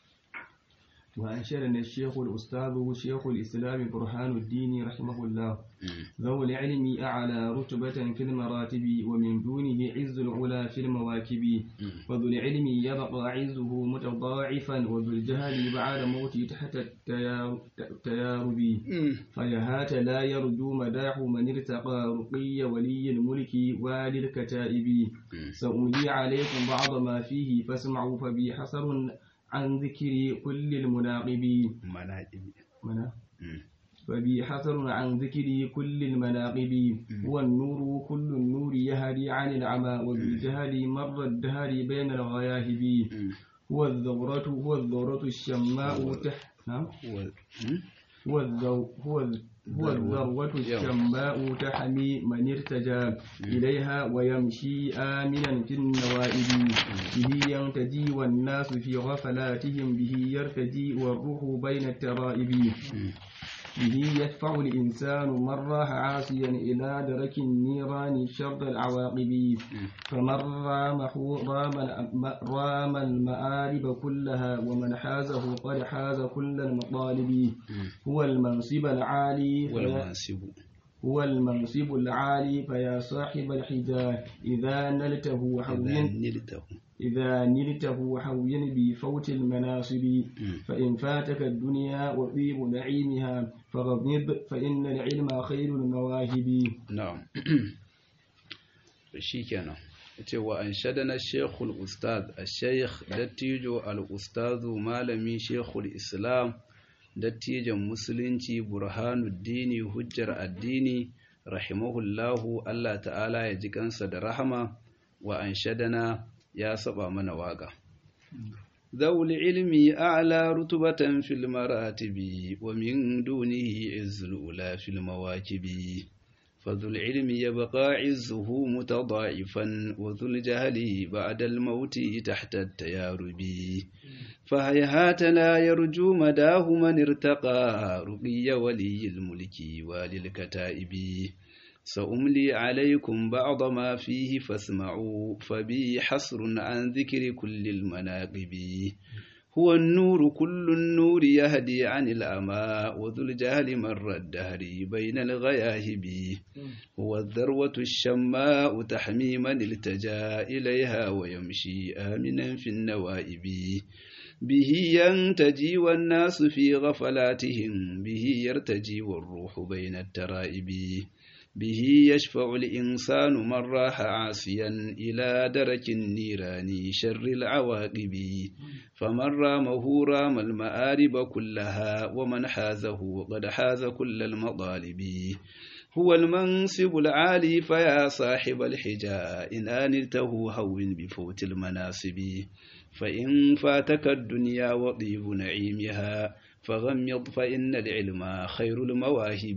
وأنشدنا الشيخ الأستاذ شيخ الإسلام برهان الدين رحمه الله ذو العلم أعلى رتبة في المراتب ومن دونه عز العلا في المواكب وذو العلم يبقى عزه متضاعفا وذو الجهل بعد موته تحت التيارب فيهات لا يرجو مداح من ارتقى رقي ولي الملك والي الكتائب سأولي عليكم بعض ما فيه فاسمعوا فبي حسر عن ذكر كل المناقبين مناقب منا فبي حسر عن ذكر كل المناقب هو النور كل النور يهدي عن العمى وبالجهل مر الدهر بين الغياهب هو الذرة هو الذرة الشماء تحت نعم هو الذو هو هو الذروة الشماء تحمي من ارتجى إليها ويمشي آمنا في النوائب به ينتجي والناس في غفلاتهم به يرتجي والروح بين الترائب به يدفع الإنسان من راح عاصيا إلى درك النيران شر العواقب فمن رامه رام, رام المآرب كلها ومن حازه قد حاز كل المطالب هو المنصب العالي والمنصب هو المنصب العالي فيا صاحب الحجاه إذا نلته حوين نلته إذا نلته حوين بفوت المناصب فإن فاتك الدنيا وطيب نعيمها فغضب فإن العلم خير المواهب نعم shikenan yace wa anshadana shaykhul ustad ash-shaykh dattijo al-ustadu malami shaykhul islam dattijan musulunci burhanuddini hujjar addini rahimahullahu Allah ta'ala ya ji kansa da rahama wa anshadana ya saba mana waka ذو العلم أعلى رتبة في المراتب ومن دونه عز الأولى في المواكب فذو العلم يبقى عزه متضاعفا وذو الجهل بعد الموت تحت التيارب فهيهات لا يرجو مداه من ارتقى رقي ولي الملك وللكتائب سأملي عليكم بعض ما فيه فاسمعوا فبي حصر عن ذكر كل المناقب هو النور كل النور يهدي عن الأمى وذو الجهل مر الدهر بين الغياهب هو الذروة الشماء تحمي من التجا إليها ويمشي آمنا في النوائب به ينتجي والناس في غفلاتهم به يرتجي والروح بين الترائب به يشفع الإنسان من راح عاصيا إلى درك النيران شر العواقب فمن رامه رام المآرب كلها ومن حازه قد حاز كل المطالب هو المنصب العالي فيا صاحب الحجاء إن آنلته هون بفوت المناصب فإن فاتك الدنيا وطيب نعيمها فغمض فإن العلم خير المواهب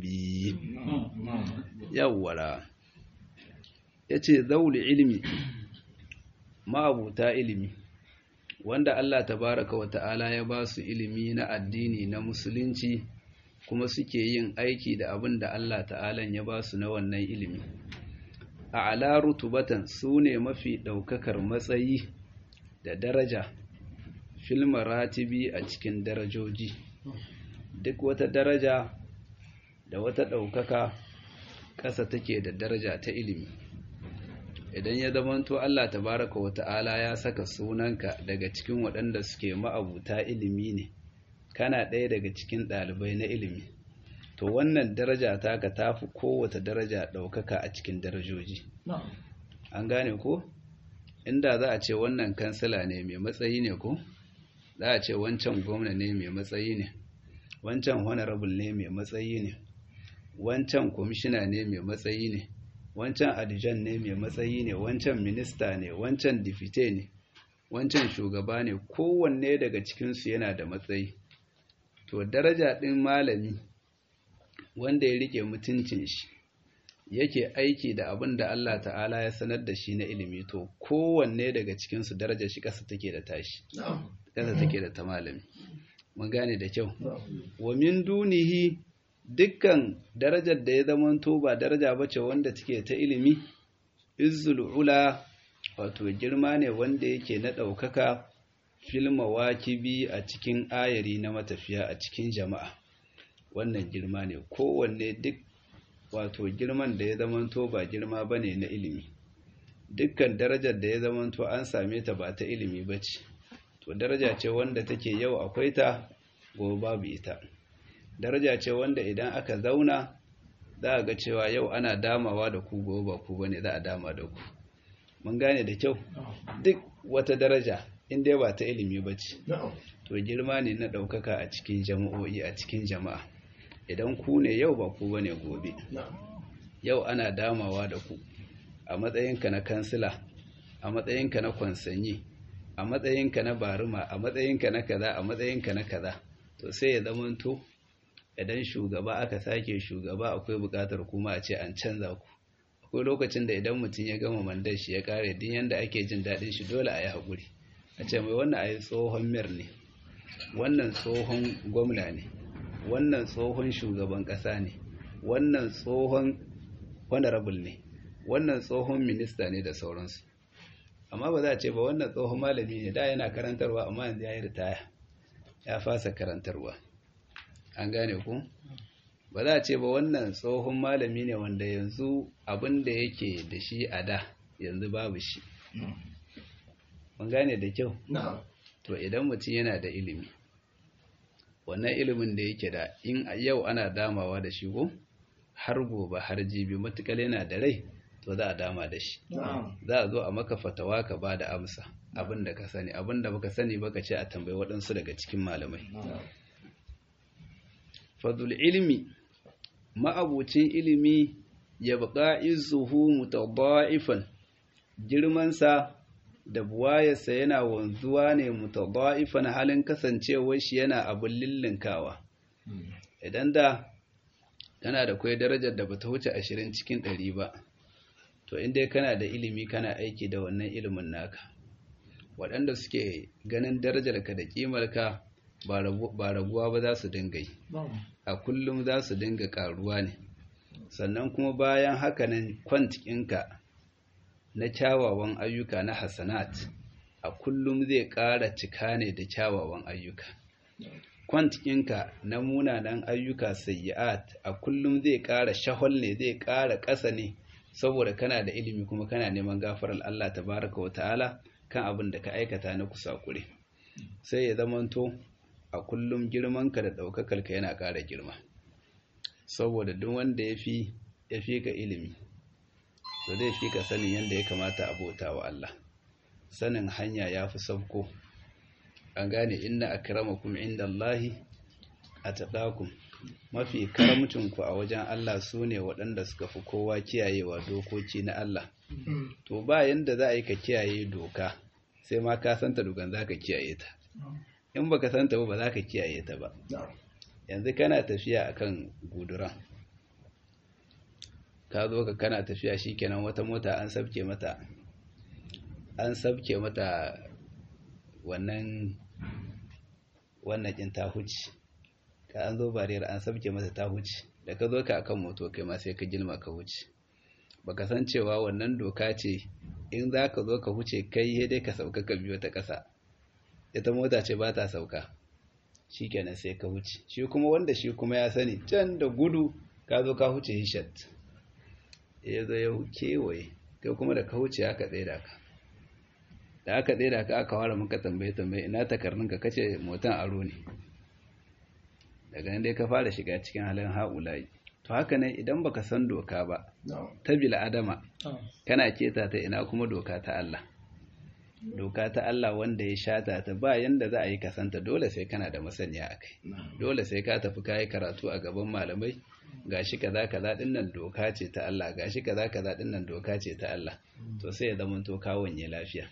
yawwara ya ce zauli ilimi ma'abuta ilimi wanda Allah tabaraka wa ta'ala ya ba su ilimi na addini na musulunci kuma suke yin aiki da abin da Allah ta'ala ya ba su na wannan ilimi a ala rutubatan su ne mafi ɗaukakar matsayi da daraja fil maratibi a cikin darajoji duk wata daraja da wata ɗaukaka ƙasa take da daraja ta ilimi idan ya zamanto Allah tabaraka wa ta'ala ya saka sunanka daga cikin waɗanda suke ma'abuta ilimi ne kana ɗaya daga cikin ɗalibai na ilimi to wannan daraja taka tafi kowace daraja ɗaukaka a cikin darajoji an gane ko inda za a ce wannan kansila ne mai matsayi ne ko za a ce wancan gwamna ne mai matsayi ne wancan honorable ne mai matsayi ne wancan kwamishina ne mai matsayi ne wancan adijan ne mai matsayi ne wancan minista ne wancan difite ne wancan shugaba ne kowanne daga cikinsu yana da matsayi to daraja ɗin malami wanda ya rike mutuncin shi yake aiki da abin da Allah ta'ala ya sanar da shi na ilimi to kowanne daga cikinsu darajar shi ƙasa take da tashi ƙasa take da ta malami mun gane da kyau wa min dunihi dukkan darajar da ya zamanto ba daraja bace wanda take ta ilimi izzul ula wato girma ne wanda yake na ɗaukaka fil mawakibi a cikin ayari na matafiya a cikin jama'a wannan girma ne kowanne duk wato girman da ya zamanto ba girma bane na ilimi dukkan darajar da ya zamanto an same ta ba ta ilimi bace to daraja ce wanda take yau akwai ta gobe babu ita daraja ce wanda idan aka zauna za a ga cewa yau ana damawa da ku gobe ba ku bane za a dama da ku mun gane da kyau duk wata daraja inda ba ta ilimi ba ce to girma ne na ɗaukaka a cikin jama'o'i a cikin jama'a idan ku ne yau ba ku bane gobe yau ana damawa da ku a matsayinka na kansila a matsayinka na kwansanyi a matsayinka na baruma a matsayinka na kaza a matsayinka na kaza to sai ya zamanto idan shugaba aka sake shugaba akwai bukatar kuma a ce an canza ku akwai lokacin da idan mutum ya gama mandar shi ya kare din yanda ake jin daɗin shi dole a yi haƙuri a ce mai wannan a yi tsohon mir ne wannan tsohon gwamna ne wannan tsohon shugaban ƙasa ne wannan tsohon honorable ne wannan tsohon minista ne da sauransu amma ba za a ce ba wannan tsohon malami ne da yana karantarwa amma yanzu ya yi ritaya ya fasa karantarwa an gane ku ba za a ce ba wannan tsohon malami ne wanda yanzu abin da yake da shi a da yanzu babu shi mun gane da kyau to idan mutum yana da ilimi wannan ilimin da yake da in yau ana damawa da shi ko har gobe har jibi matukar yana da rai to za a dama da shi za a zo a maka fatawa ka ba da amsa abin da ka sani abin da baka sani baka ce a tambayi waɗansu daga cikin malamai fadul ilmi ma'abucin ilimi ya buƙa izuhu mutada'ifan girmansa da buwayarsa yana wanzuwa ne mutada'ifan halin kasancewar shi yana abin lillinkawa idan da kana da kwai darajar da bata wuce ashirin cikin ɗari ba to inda kana da ilimi kana aiki da wannan ilimin naka waɗanda suke ganin darajarka da ƙimarka ba raguwa ba za su dinga yi a kullum za su dinga ƙaruwa ne sannan kuma bayan hakanan kwantikinka na kyawawan ayyuka na hasanat a kullum zai ƙara cika ne da kyawawan ayyuka kwantikinka na munanan ayyuka sayyi'at a kullum zai ƙara shahol ne zai ƙara ƙasa ne saboda kana da ilimi kuma kana neman gafarar Allah tabaraka wa ta'ala kan abin da ka aikata na kusakure sai ya zamanto a kullum girmanka da ɗaukakarka yana ƙara girma saboda duk wanda ya fi ya fi ka ilimi to zai fi ka sanin yadda ya kamata a bauta wa Allah sanin hanya ya fi sabko an gane inna akramakum inda Allahi a taɗakum mafi karamcinku a wajen Allah su ne waɗanda suka fi kowa kiyayewa dokoki na Allah to ba yanda za a yi ka kiyaye doka sai ma ka santa dokan za ka kiyaye ta in baka santa ba ba za ka kiyaye ta ba yanzu kana tafiya akan guduran ka zo ka kana tafiya shikenan wata mota an sabke mata an sabke mata wannan wannan kin ta huce ka an zo bariyar an sabke mata ta huce da ka zo ka akan moto kai ma sai ka gilma ka huce baka san cewa wannan doka ce in za ka zo ka huce kai dai ka sauka ka biyo ta ƙasa ita mota ce ba ta sauka shi kenan sai ka wuce shi kuma wanda shi kuma ya sani can da gudu ka zo ka huce hishat ya zo ya kewaye kai kuma da ka wuce aka tsaye da ka da aka tsaye da ka aka ware muka tambaye tambaye ina takarnin ka kace motan aro ne daga nan dai ka fara shiga cikin halin haulayi to haka ne idan baka san doka ba ta bil adama kana keta ta ina kuma doka ta Allah doka ta Allah wanda ya shata ta ba yanda za a yi kasanta dole sai kana da masaniya akai dole sai ka tafi kai karatu a gaban malamai gashi kaza kaza dinnan doka ce ta Allah gashi kaza kaza dinnan doka ce ta Allah to sai ya zama to kawon ya lafiya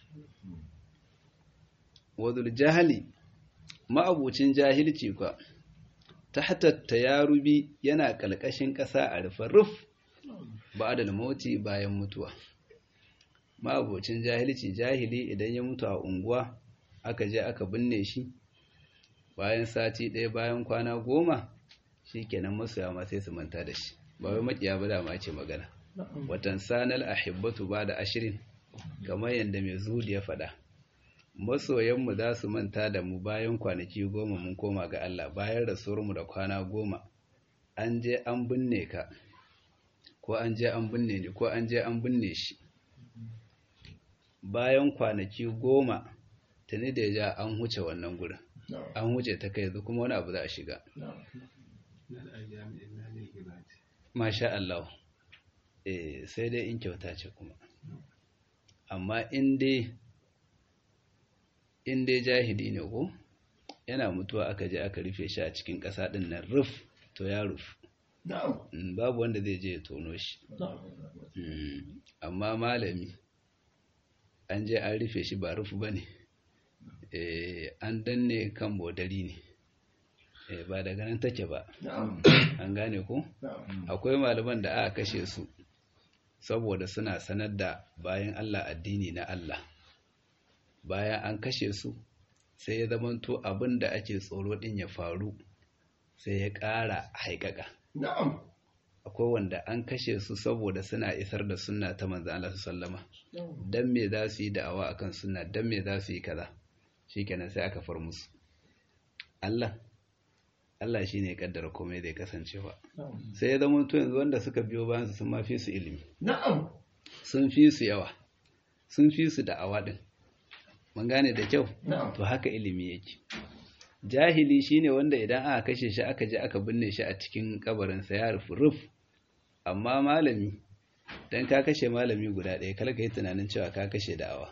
wadul jahali ma'abucin jahilci kwa tahta tayarubi yana kalkashin ƙasa a rufe ruf ba'da mauti bayan mutuwa ma'abocin jahilci jahili idan ya mutu a unguwa aka je aka binne shi bayan sati ɗaya bayan kwana goma shi kenan masoya ma sai su manta da shi ba wai makiya ba dama ce magana watan sanal ahibbatu ba da ashirin kamar yadda mai zuhudi ya faɗa masoyanmu za su manta da mu bayan kwanaki goma mun koma ga Allah bayan rasuwarmu da kwana goma an je an binne ka ko an je an binne ni ko an je an binne shi bayan kwanaki goma tuni da ja an huce wannan gurin an huce ta kai kuma wani abu za a shiga masha Allah eh sai dai in kyauta ce kuma amma in dai in dai jahili ne ko yana mutuwa aka je aka rufe shi a cikin ƙasa ɗin nan ruf to ya rufu babu wanda zai je ya tono shi amma malami an je an rufe shi ba rufu ba ne an danne kan bodari ne ba daga nan take ba an gane ku akwai malaman da aka kashe su saboda suna sanar da bayan Allah addini na Allah bayan an kashe su sai ya zamanto abin da ake tsoro din ya faru sai ya ƙara haikaka akwai wanda an kashe su saboda suna isar da sunna ta manzo Allah sallama dan me za su yi da'awa akan sunna dan me za su yi kaza shikenan sai aka far musu Allah Allah shine ya kaddara komai zai kasancewa sai ya zama to yanzu wanda suka biyo bayan su sun ma fi su ilimi na'am sun fi su yawa sun fi su da'awa din mun gane da kyau na'am to haka ilimi yake jahili shine wanda idan aka kashe shi aka je aka binne shi a cikin kabarinsa ya rufu ruf amma malami dan ka kashe malami guda ɗaya kala ka yi tunanin cewa ka kashe da'awa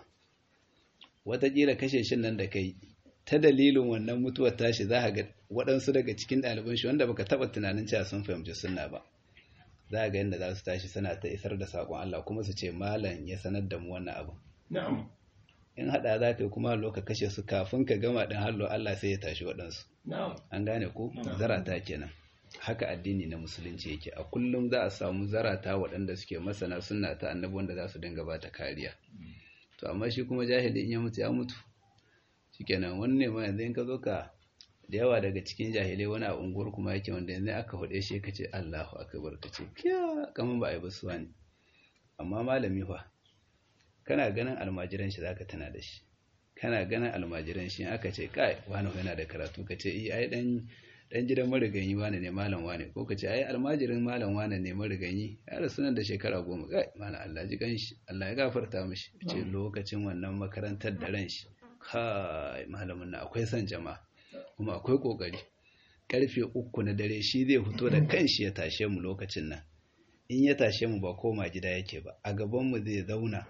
wataƙila kashe shin nan da kai ta dalilin wannan mutuwar tashi za ka ga waɗansu daga cikin ɗaliban shi wanda baka taɓa tunanin cewa sun fahimci sunna ba za ga yadda za su tashi suna ta isar da saƙon Allah kuma su ce malam ya sanar da mu wannan abu na'am in haɗa za ka yi kuma hallo ka kashe su kafin ka gama ɗin hallo Allah sai ya tashi waɗansu na'am an gane ko zarata kenan haka addini na musulunci yake a kullum za a samu zarata waɗanda suke masana sunna ta annabi wanda za su dinga ba ta kariya to amma shi kuma jahili in ya mutu ya mutu shikenan wani ne ma yanzu in ka zo ka da yawa daga cikin jahilai wani a unguwar kuma yake wanda yanzu aka hude shi ka ce Allahu akbar ka ce kiya kaman ba a yi basuwa ne amma malami fa kana ganin almajiran shi zaka tana da shi kana ganin almajiran shi aka ce kai wani yana da karatu ka ce eh ai dan dan gidan mariganyi wane ne malam wane ko ka ce ai almajirin malam wane ne mariganyi ya rasu nan da shekara goma kai mana Allah ji ganshi Allah ya gafarta mishi ce lokacin wannan makarantar da ran shi kai malamin na akwai son jama'a kuma akwai kokari karfe uku na dare shi zai fito da kanshi ya tashe mu lokacin nan in ya tashe mu ba koma gida yake ba a gaban mu zai zauna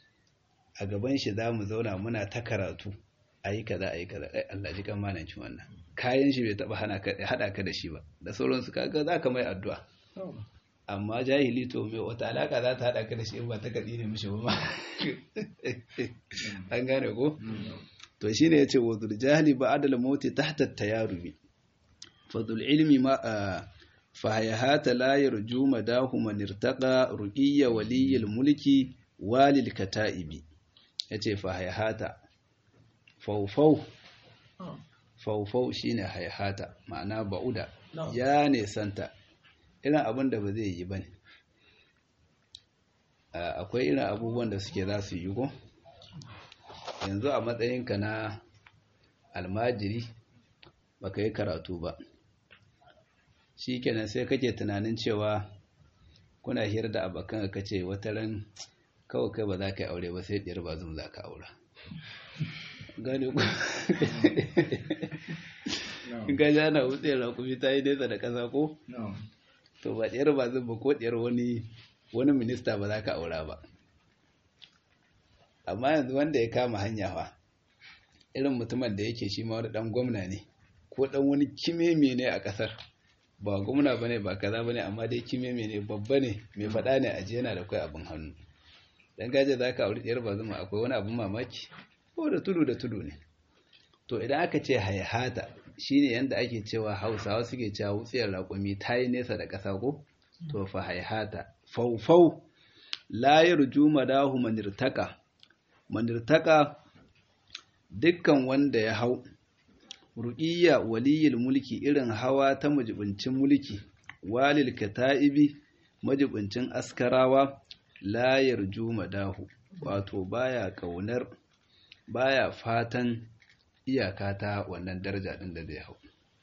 a gaban shi za mu zauna muna ta karatu a yi kaza a yi kaza ai Allah ji kan mananci wannan kayan shi bai taba hana ka hada ka da shi ba da sauransu kaga za ka mai addu'a amma jahili to mai wata alaka za ta hada ka da shi in ba ta kadi ne mishi ba an gane ko to shine yace wazul jahili ba adal mauti tahta tayarubi fadul ilmi ma fahayahata la yarju madahu man irtaqa ruqiyya waliyil mulki walil kata'ibi yace fahayahata faufau faufau shine hayhata ma'ana ba'uda ya nesanta irin abin da ba zai yi bane akwai irin abubuwan da suke za su yi ko yanzu a matsayinka na almajiri baka yi karatu ba shi kenan sai kake tunanin cewa kuna hira da abokan ka ce wata ran kawai kai ba za ka yi aure ba sai ɗiyar ba zan za ka aura gane ku ga jana wuce rakumi ta yi nesa da ƙasa ko to ba ɗiyar ba zan ba ko ɗiyar wani wani minista ba za ka aura ba amma yanzu wanda ya kama hanya fa irin mutumin da yake shi ma wani ɗan gwamna ne ko ɗan wani kimeme ne a ƙasar ba gwamna ba ne ba kaza ba ne amma dai kimeme ne babba ne mai faɗa ne a yana da kai abin hannu dan gaje za ka auri ɗiyar ba zuma akwai wani abin mamaki ko da tudu da tudu ne to idan aka ce haihata shine yanda ake cewa hausawa suke cewa wutsiyar raƙumi ta yi nesa da ƙasa ko to fa haihata faufau la yarju madahu manirtaka manirtaka dukkan wanda ya hau ru'iyya waliyil mulki irin hawa ta majibincin mulki walil kata'ibi majibincin askarawa la yarju madahu wato baya kaunar baya fatan iyaka ta wannan daraja din da zai hau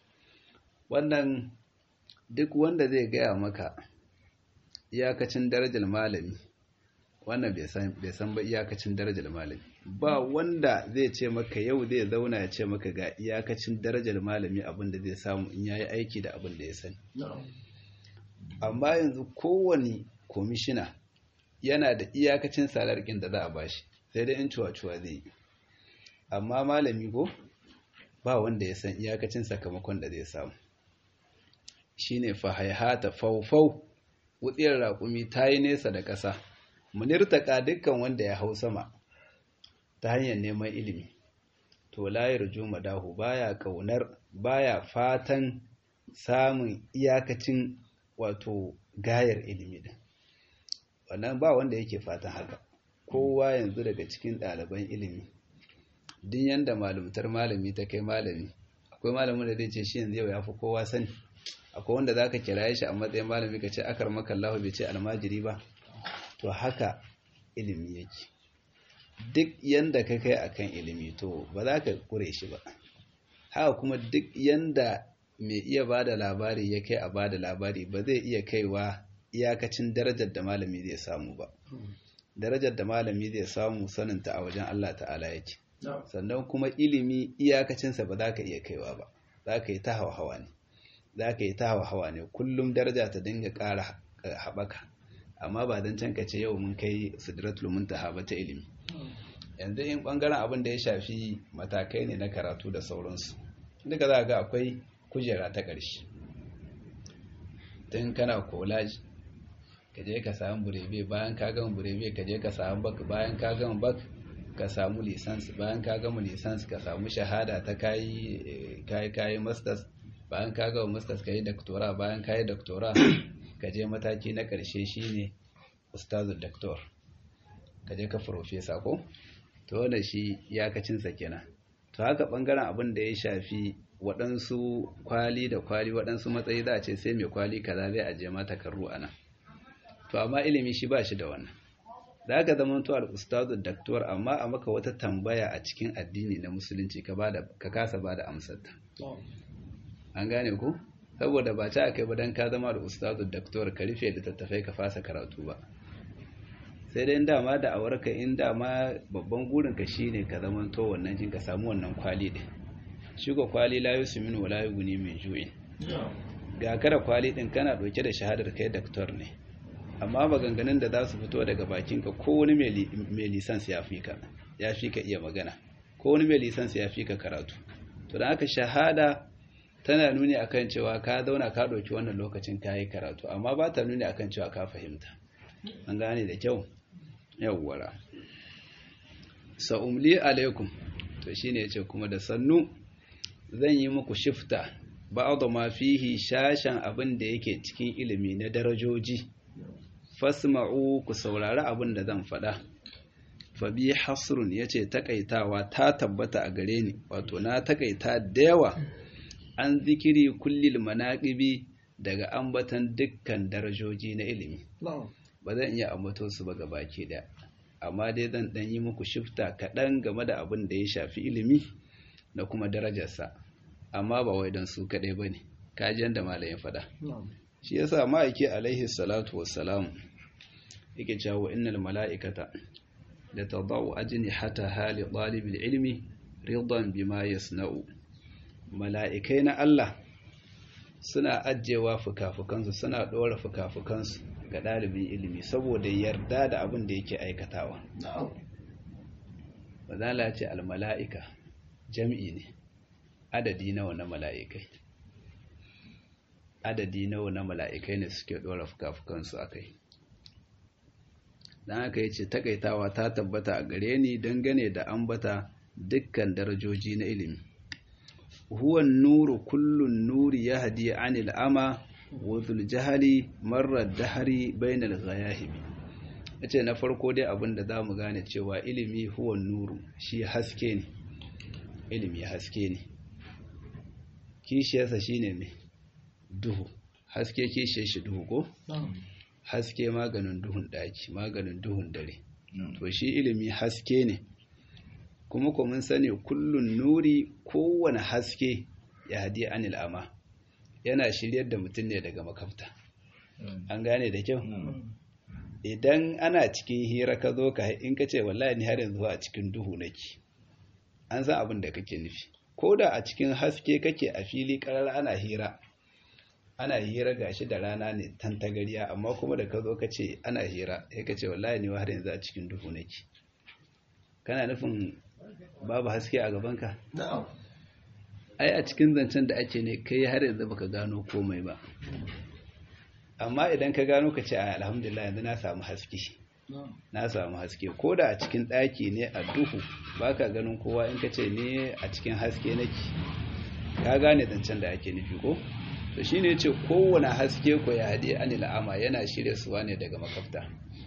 wannan duk wanda zai gaya maka iyakacin darajar malami wannan bai san ba iyakacin darajar malami ba wanda zai ce maka yau zai zauna ya ce maka ga iyakacin darajar malami abin da zai samu in yayi aiki da abin da ya sani amma yanzu kowane komishina yana da iyakacin salarkin da za a bashi sai dai in cuwa-cuwa zai yi amma malami ko ba wanda ya san iyakacin sakamakon da zai samu shine fa haihata faufau wutsiyar raƙumi ta yi nesa da ƙasa munirtaka dukkan wanda ya hau sama ta hanyar neman ilimi to layar juma dahu baya kaunar baya fatan samun iyakacin wato gayar ilimi din wannan ba wanda yake fatan haka kowa yanzu daga cikin ɗaliban ilimi din yanda malumtar malami ta kai malami akwai malamin da zai ce shi yanzu yau ya fi kowa sani akwai wanda za ka kira shi a matsayin malami ka ce akar makallahu bai ce almajiri ba to haka ilimi yake duk yanda ka kai akan ilimi to ba za ka kure shi ba haka kuma duk yanda mai iya ba da labari ya kai a ba da labari ba zai iya kaiwa iyakacin darajar da malami zai samu ba darajar da malami zai samu saninta a wajen Allah ta'ala yake sannan kuma ilimi iyakacinsa ba za ka iya kaiwa ba za ka yi ta hawa ne za ka yi ta hawa ne kullum daraja ta dinga ƙara haɓaka amma ba don can ka ce yau mun kai sidratul muntaha ba ta ilimi yanzu in ɓangaren abin da ya shafi matakai ne na karatu da sauransu duka za ga akwai kujera ta ƙarshe tun kana kolaji ka je ka samu burebe bayan ka gama burebe ka je ka samu bak bayan ka gama bak ka samu lisans bayan ka gama lisans ka samu shahada ta kayi kayi kayi masters bayan ka gama masters ka yi doctora bayan ka yi doctora ka je mataki na ƙarshe shine ustazul doctor ka je ka professor ko to wannan shi iyakacinsa kenan to haka bangaren abin da ya shafi waɗansu kwali da kwali waɗansu matsayi za a ce sai mai kwali kaza zai aje mata karru a nan to amma ilimi shi ba shi da wannan za ka zama to al-ustazu daktor amma a maka wata tambaya a cikin addini na musulunci ka bada ka kasa bada amsar ta an gane ku saboda ba ta kai ba dan ka zama al-ustazu daktor ka rufe da tattafai ka fasa karatu ba sai dai dama da awarka in dama babban gurin ka shine ka zama to wannan jin ka samu wannan kwali din shi ko kwali la yusminu wala yughni min ju'in ga kada kwali din kana dauke da shahadar kai daktor ne amma maganganun da za su fito daga bakinka ko wani mai lisans ya fi ka ya fi ka iya magana ko wani mai lisans ya fi ka karatu to da aka shahada tana nuni akan cewa ka zauna ka ɗauki wannan lokacin ka yi karatu amma ba ta nuni akan cewa ka fahimta an gane da kyau yawwara sa'umli alaikum to shine yace kuma da sannu zan yi muku shifta ba'd ma fihi shashan abin da yake cikin ilimi na darajoji fasma'u ku saurari abin da zan faɗa fabi hasrun ya ce takaitawa ta tabbata a gare ni wato na takaita da yawa an zikiri kullil manaƙibi daga ambatan dukkan darajoji na ilimi ba zan iya ambato su ba baki da amma dai zan ɗan yi muku shifta kaɗan game da abin da ya shafi ilimi da kuma darajarsa amma ba wai don su kaɗai ba ne kajiyar da malayin faɗa shi yasa ma'aiki alaihi salatu wassalam yake cewa innal mala'ikata da tadau ajini hata hali ɗalibin ilmi ridan bima yasna'u mala'ikai na Allah suna ajiyewa fuka-fukansu suna ɗora fuka-fukansu ga ɗalibin ilimi saboda yarda da abin da yake aikatawa bazala ce almala'ika jam'i ne adadi nawa na mala'ikai adadi nawa na mala'ikai ne suke ɗora fuka-fukansu a kai don haka ya ce takaitawa ta tabbata a gare ni dangane da ambata dukkan darajoji na ilimi huwan nuru kullun nuri ya hadi anil ama wa jahali marar dahari bainal ghayahibi yace na farko dai abin da zamu gane cewa ilimi huwan nuru shi haske ne ilimi haske ne kishiyarsa shine me duhu haske kishiyar shi duhu ko haske maganin duhun daki maganin duhun dare to shi ilimi haske ne kuma ko mun sani kullun nuri kowane haske ya hadi anil ama yana shiryar da mutum ne daga makafta an gane da kyau idan ana cikin hira ka zo ka in ka ce wallahi ni har yanzu a cikin duhu nake an san abin da kake nufi ko da a cikin haske kake a fili karar ana hira ana hira gashi da rana ne tantagariya amma kuma da ka zo ka ce ana hira sai ka ce wallahi ni har yanzu a cikin duhu nake kana nufin babu haske a gabanka ai a cikin zancen da ake ne kai har yanzu baka gano komai ba amma idan ka gano ka ce alhamdulillah yanzu na samu haske na samu haske ko da a cikin ɗaki ne a duhu baka ganin kowa in ka ce ne a cikin haske nake ka gane zancen da ake nufi ko to shine ce kowane haske ko ya haɗe anil ama yana shirya suwa ne daga makafta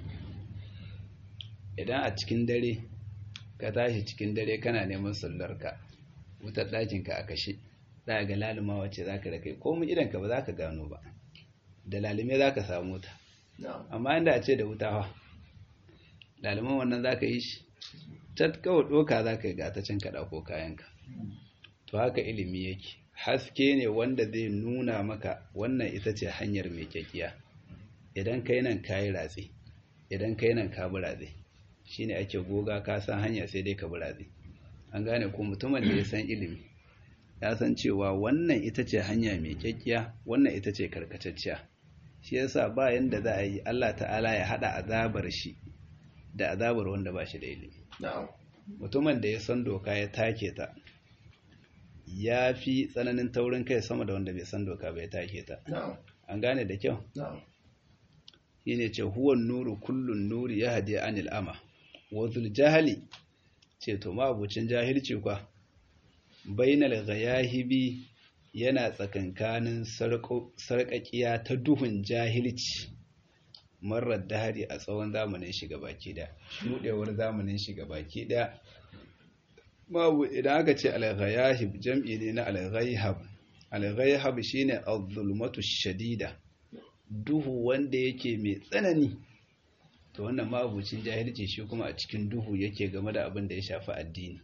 idan a cikin dare ka tashi cikin dare kana neman sallarka wutar ɗakinka a kashe za ga laluma wacce za ka da kai komin idanka ba za ka gano ba da lalume za ka samu ta amma inda a ce da wuta ha laluman wannan za ka yi shi cat kawai ɗoka za ka yi gatacin kaɗa ko kayanka to haka ilimi yake haske ne wanda zai nuna maka wannan ita ce hanyar mai kyakiya idan kai nan ka yi ratse idan kai nan ka bi ratse shine ake goga ka san hanya sai dai ka bi ratse an gane ko mutumin da ya san ilimi ya san cewa wannan ita ce hanya mai kyakiya wannan ita ce karkatacciya shi yasa ba yanda za a yi Allah ta'ala ya hada azabar shi da azabar wanda ba shi da ilimi mutumin da ya san doka ya take ta ya fi tsananin taurin kai sama da wanda bai san doka bai take ta an gane da kyau shine ce huwan nuru kullun nuri ya hadi anil ama wazul jahali ce to mabucin jahilci kwa bainal ghayahibi yana tsakankanin sarƙaƙiya ta duhun jahilci marar dahari a tsawon zamanin shiga baki da shuɗewar zamanin shiga baki da babu idan aka ce al-ghayahib jam'i ne na al-ghayhab al-ghayhab shine az-zulmatu shadida duhu wanda yake mai tsanani to wannan mabucin jahilci shi kuma a cikin duhu yake game da abin da ya shafi addini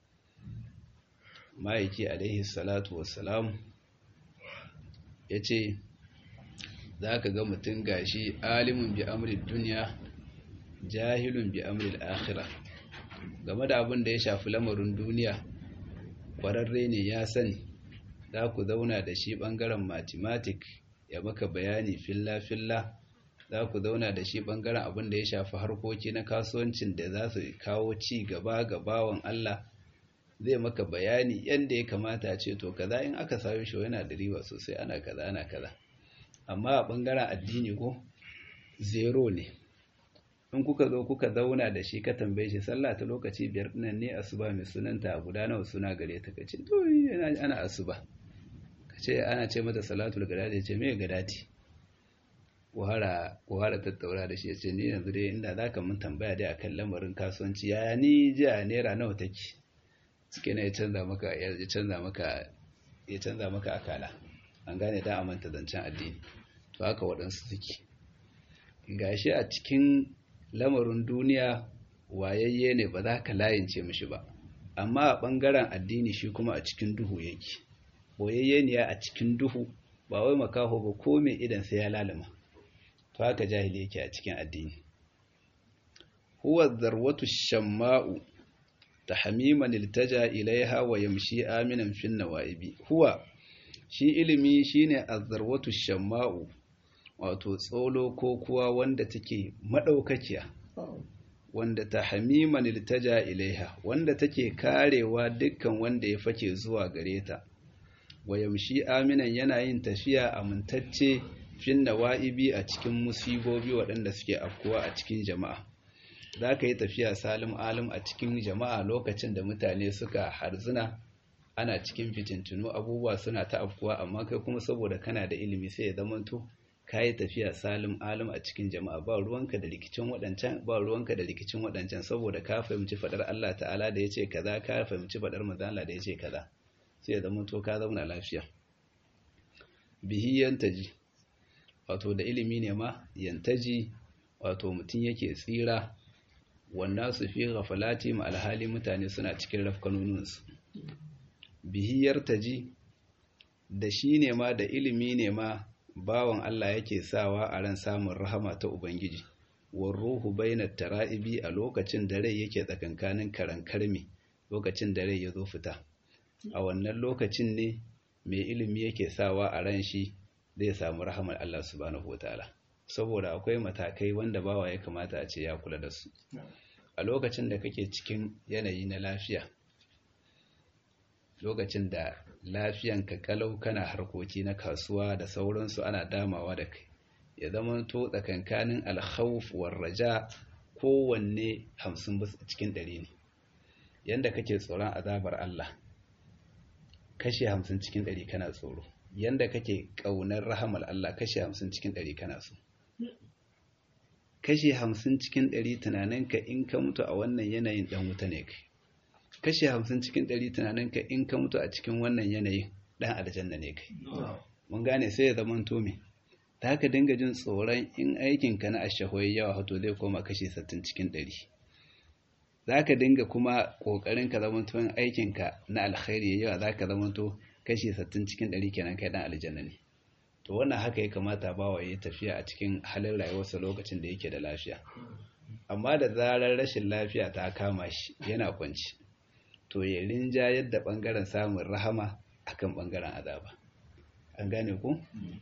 ma'aiki alaihi salatu wassalam ya ce za ka ga mutum gashi alimin bi amrin duniya jahilun bi amrin akhira game da abin da ya shafi lamarin duniya ƙwararre ne ya sani za ku zauna da shi ɓangaren mathematic ya maka bayani filla-filla za ku zauna da shi ɓangaren abin da ya shafi harkoki na kasuwancin da za su kawo ci gaba ga bawan Allah zai maka bayani yadda ya kamata ce to kaza in aka sayo shi yana da riba sosai ana kaza ana kaza amma a ɓangaren addini ko zero ne in kuka zo kuka zauna da shi ka tambaye shi sallah ta lokaci biyar nan ne asuba mai sunanta a guda nawa suna gare ta kace to ana asuba kace ana ce mata salatul gadati ce me gadati kuhara kuhara tattaura da shi ya ce ni yanzu dai inda zaka mun tambaya dai akan lamarin kasuwanci yaya ni jiya naira nawa take suke ne ya canza maka ya canza maka ya canza maka akala an gane da amanta zancen addini to haka waɗansu suke gashi a cikin lamarin duniya wayayye ne ba za ka layince mishi ba amma a ɓangaren addini shi kuma a cikin duhu yake boyayyeniya a cikin duhu ba wai makaho ba ko mai idan sai ya lalama to haka jahili yake a cikin addini huwa zarwatu shamma'u tahmiman iltaja ilaiha wa yamshi aminan fin nawaibi huwa shi ilimi shine azzarwatu shamma'u wato tsolo ko kuwa wanda take madaukakiya wanda tahmiman iltaja ilaiha wanda take karewa dukkan wanda ya fake zuwa gare ta wa yamshi aminan yana yin tafiya amintacce fin nawaibi a cikin musibobi waɗanda suke afkuwa a cikin jama'a za ka yi tafiya salim alim a cikin jama'a lokacin da mutane suka harzuna ana cikin fitintunu abubuwa suna ta afkuwa amma kai kuma saboda kana da ilimi sai ya zamanto ka yi tafiya salim alim a cikin jama'a ba ruwanka da rikicin waɗancan ba ruwanka da rikicin waɗancan saboda ka fahimci faɗar Allah ta'ala da ya ce kaza ka fahimci faɗar manzon Allah da ya ce kaza sai ya zamanto ka zauna lafiya bihi yantaji wato da ilimi ne ma yantaji wato mutum yake tsira wanda su fi gafalati ma alhali mutane suna cikin rafkanoninsu bihiyar taji da shi ne ma da ilimi ne ma bawan Allah yake sawa a ran samun rahama ta Ubangiji war ruhu bainat tara'ibi a lokacin da rai yake tsakankanin karankarmi lokacin da rai ya zo fita a wannan lokacin ne mai ilimi yake sawa a ran shi zai samu rahamar Allah subhanahu wataala saboda akwai matakai wanda bawa ya kamata a ce ya kula da su a lokacin da kake cikin yanayi na lafiya lokacin da lafiyanka kalau kana harkoki na kasuwa da sauransu ana damawa da kai ya zama to tsakankanin alkhawf war raja kowanne hamsin bisa cikin ɗari ne yanda kake tsoron azabar Allah kashe hamsin cikin ɗari kana tsoro yanda kake ƙaunar rahamar Allah kashe hamsin cikin ɗari kana so kashe hamsin cikin ɗari tunaninka in ka mutu a wannan yanayin ɗan wuta ne kai kashe hamsin cikin ɗari tunaninka in ka mutu a cikin wannan yanayin ɗan aljanna ne kai mun gane sai ya zama tome ta haka dinga jin tsoron in aikinka na ashahoyi yawa hato zai koma kashe sattin cikin ɗari za ka dinga kuma ƙoƙarin ka zama tuwon aikinka na alkhairi yawa za ka zama to kashe sattin cikin ɗari kenan kai ɗan aljanna ne to wannan haka ya kamata bawa ya tafiya a cikin halin rayuwarsa lokacin da yake da lafiya amma da zarar rashin lafiya ta kama shi yana kwanci to ya rinja yadda bangaren samun rahama akan bangaren azaba an gane ku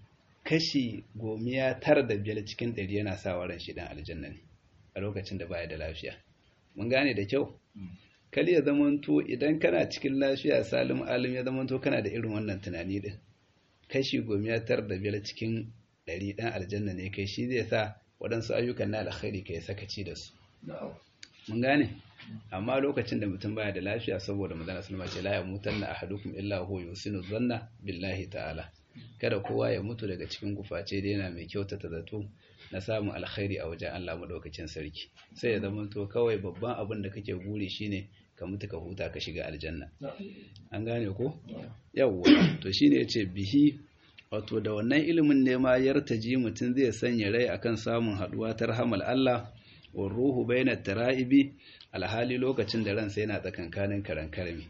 kashi gomiya tara da biyar cikin ɗari yana sa ran shi dan aljanna ne a lokacin da baya da lafiya mun gane da kyau kal ya zamanto idan kana cikin lafiya salim alim ya zamanto kana da irin wannan tunani din kashi gomiya tar da biyar cikin ɗari ɗan aljanna ne kai shi zai sa waɗansu ayyukan na alkhairi kai sakaci da su mun gane amma lokacin da mutum baya da lafiya saboda magana sulma ce la yamutanna ahadukum illa huwa yusinu zanna billahi ta'ala kada kowa ya mutu daga cikin guface da yana mai kyautata zato na samun alkhairi a wajen Allah madaukakin sarki sai ya zama to kawai babban abin da kake guri shine ka mutu ka huta ka shiga aljanna an gane ko yawwa to shine yace bihi wato da wannan ilimin ne ma yartaji mutum zai sanya rai akan samun haduwa ta rahamal Allah wa ruhu baina tara'ibi alhali lokacin da ransa yana tsakankanin karankarmi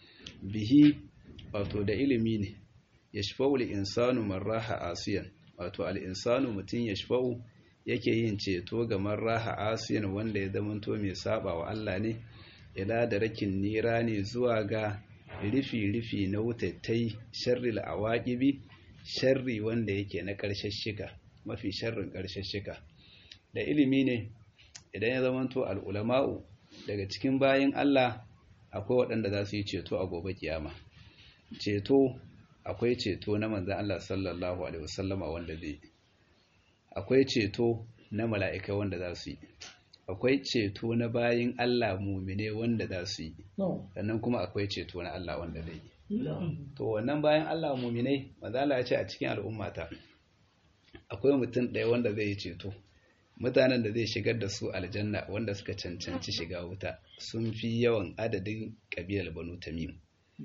bihi wato da ilimi ne yashfa'u al-insanu marraha asiyan wato al-insanu mutum yashfa'u yake yin ceto ga marraha asiyan wanda ya zamanto mai saba wa Allah ne ila da rakin nira ne zuwa ga rufi-rufi na wutattai sharri la'awaƙibi sharri wanda yake na ƙarshen shika mafi sharrin ƙarshen shika da ilimi ne idan ya zamanto al'ulama'u daga cikin bayan Allah akwai waɗanda za su yi ceto a gobe kiyama ceto akwai ceto na manzan Allah sallallahu alaihi wasallama wanda zai akwai ceto na mala'ika wanda za su yi akwai ceto na bayin Allah mumine wanda za su yi sannan kuma akwai ceto na Allah wanda zai yi to wannan bayan Allah mumine mazala ya ce a cikin al'ummata akwai mutum ɗaya wanda zai yi ceto mutanen da zai shigar da su aljanna wanda suka cancanci shiga wuta sun fi yawan adadin ƙabilar banu tamim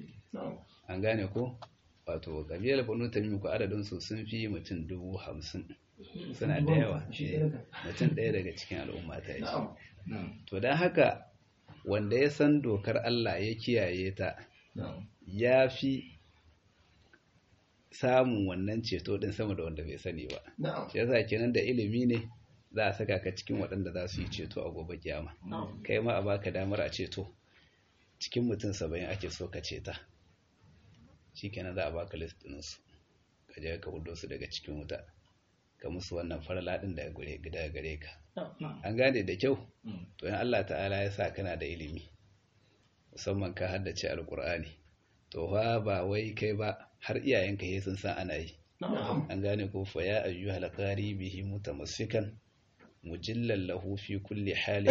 an gane ko wato ƙabilar banu tamim ko adadin su sun fi mutum dubu hamsin suna da yawa mutum ɗaya daga cikin al'umma ta yi to don haka wanda ya san dokar Allah ya kiyaye ta ya fi samun wannan ceto din sama da wanda bai sani ba shi yasa kenan da ilimi ne za a saka ka cikin waɗanda za su yi ceto a gobe kiyama kai ma a baka damar a ceto cikin mutum saba'in ake so ka ceta shi kenan za a baka list ɗinsu ka je ka hudo su daga cikin wuta ka musu wannan farala ɗin daga gare gare ka an gane da kyau to in Allah ta'ala ya sa kana da ilimi musamman ka haddace alkur'ani to fa ba wai kai ba har iyayenka he sun san ana yi an gane ko fa ya ayyuhal qari bihi mutamassikan mujillan lahu fi kulli halin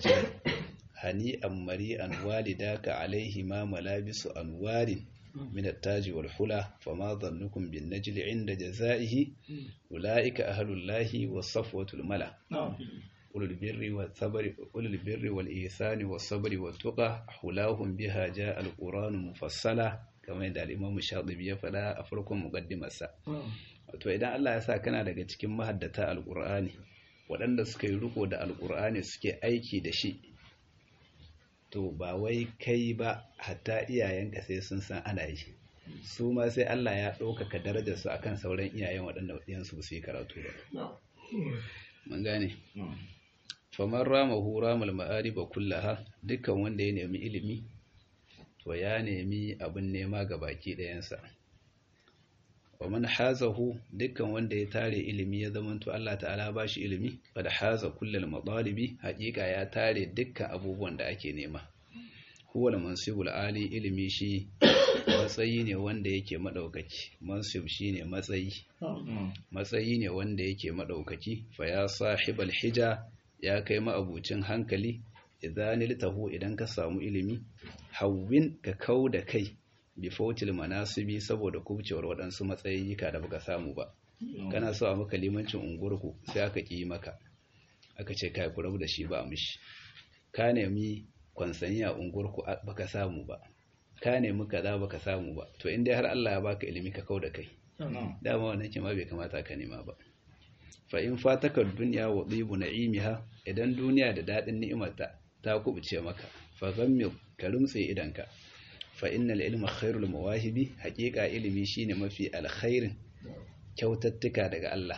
hani'an mari'an walidaka alaihi ma malabisu anwarin من التاج والحلى فما ظنكم بالنجل عند جزائه أولئك أهل الله والصفوة الملا أولو البر والصبر أولو البر والإيثان والصبر والتقى حلاهم بها جاء القرآن مفصلا كما يدعى الإمام الشاطبي فلا أفركم مقدمة سا to idan Allah ya sa kana daga cikin mahaddata alqur'ani waɗanda suka yi riko da alqur'ani suke aiki da shi to ba wai kai ba hatta iyayenka sai sun san ana yi su ma sai Allah ya ɗaukaka darajar su akan sauran iyayen waɗanda ɗiyansu su yi karatu ba mun gane faman rama hu ramal ma'ariba kullaha dukkan wanda ya nemi ilimi to ya nemi abin nema ga baki ɗayansa wa man hazahu dukkan wanda ya tare ilimi ya zamanto Allah ta'ala ba shi ilimi qad haza kullal madalibi haƙiƙa ya tare dukkan abubuwan da ake nema huwa al-mansibul ali ilimi shi matsayi ne wanda yake madaukaki mansib shine matsayi matsayi ne wanda yake madaukaki fa ya sahibal hija ya kai ma'abucin hankali idan litahu idan ka samu ilimi hawwin ka kauda kai bifautil manasibi saboda kubcewar waɗansu matsayayyuka da baka samu ba kana so a maka limancin unguwarku sai aka ƙi maka aka ce kai ku rabu da shi ba a mishi ka nemi kwansanyi a unguwarku baka samu ba ka nemi kaza baka samu ba to in dai har Allah ya baka ilimi ka kau da kai dama wannan kima bai kamata ka nema ba fa in fataka dunya wa dhibu na'imiha idan duniya da dadin ni'imarta ta kubuce maka fa ghammi ka rumtse idanka fa innal ilma khairul mawahibi haqiqa ilimi shine mafi alkhairin kyautattuka daga Allah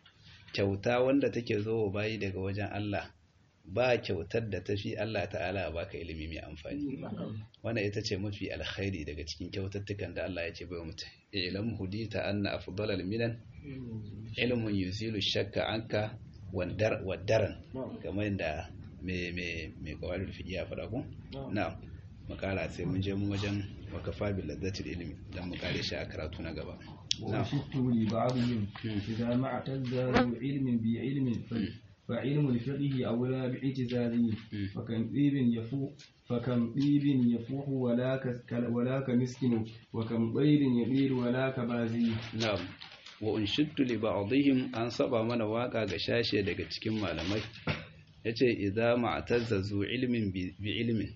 kyauta wanda take zo bayi daga wajen Allah ba kyautar da tafi Allah ta'ala baka ilimi mai amfani wannan ita ce mafi alkhairi daga cikin kyautattukan da Allah ya ce bai mutum ilam hudita anna afdalal minan ilmun yuzilu shakka anka wadaran kamar da me me me kawalul fiqh ya faɗa ko na'am makara sai mun je mu wajen wakafa bil ladzatil ilmi dan mu kare shi a karatu na gaba وشدت لبعضهم إذا ما اعتز علم بعلم فعلم الفقه أولى باعتزازه فكم طيب يفوح فكم طيب يفوح ولا ولا كمسكن وكم طير يطير ولا كبازي نعم wa unshidtu li ba'dihim an saba mana waka ga shashe daga cikin malamai yace idza ma'tazzazu ilmin bi ilmin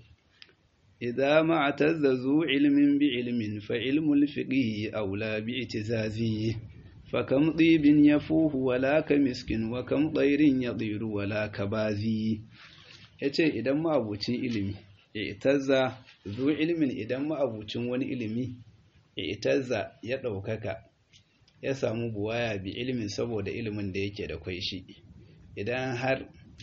idza ma'tazzazu ilmin bi ilmin fa ilmul fiqhi aula bi itizazi fa kam tibin yafuhu wala ka miskin wa kam tayrin yadiru wala ka bazi yace idan ma'abucin ilimi itazza zu ilmin idan ma'abucin wani ilimi itazza ya daukaka ya samu buwaya bi ilimin saboda ilimin da yake da kwai shi idan har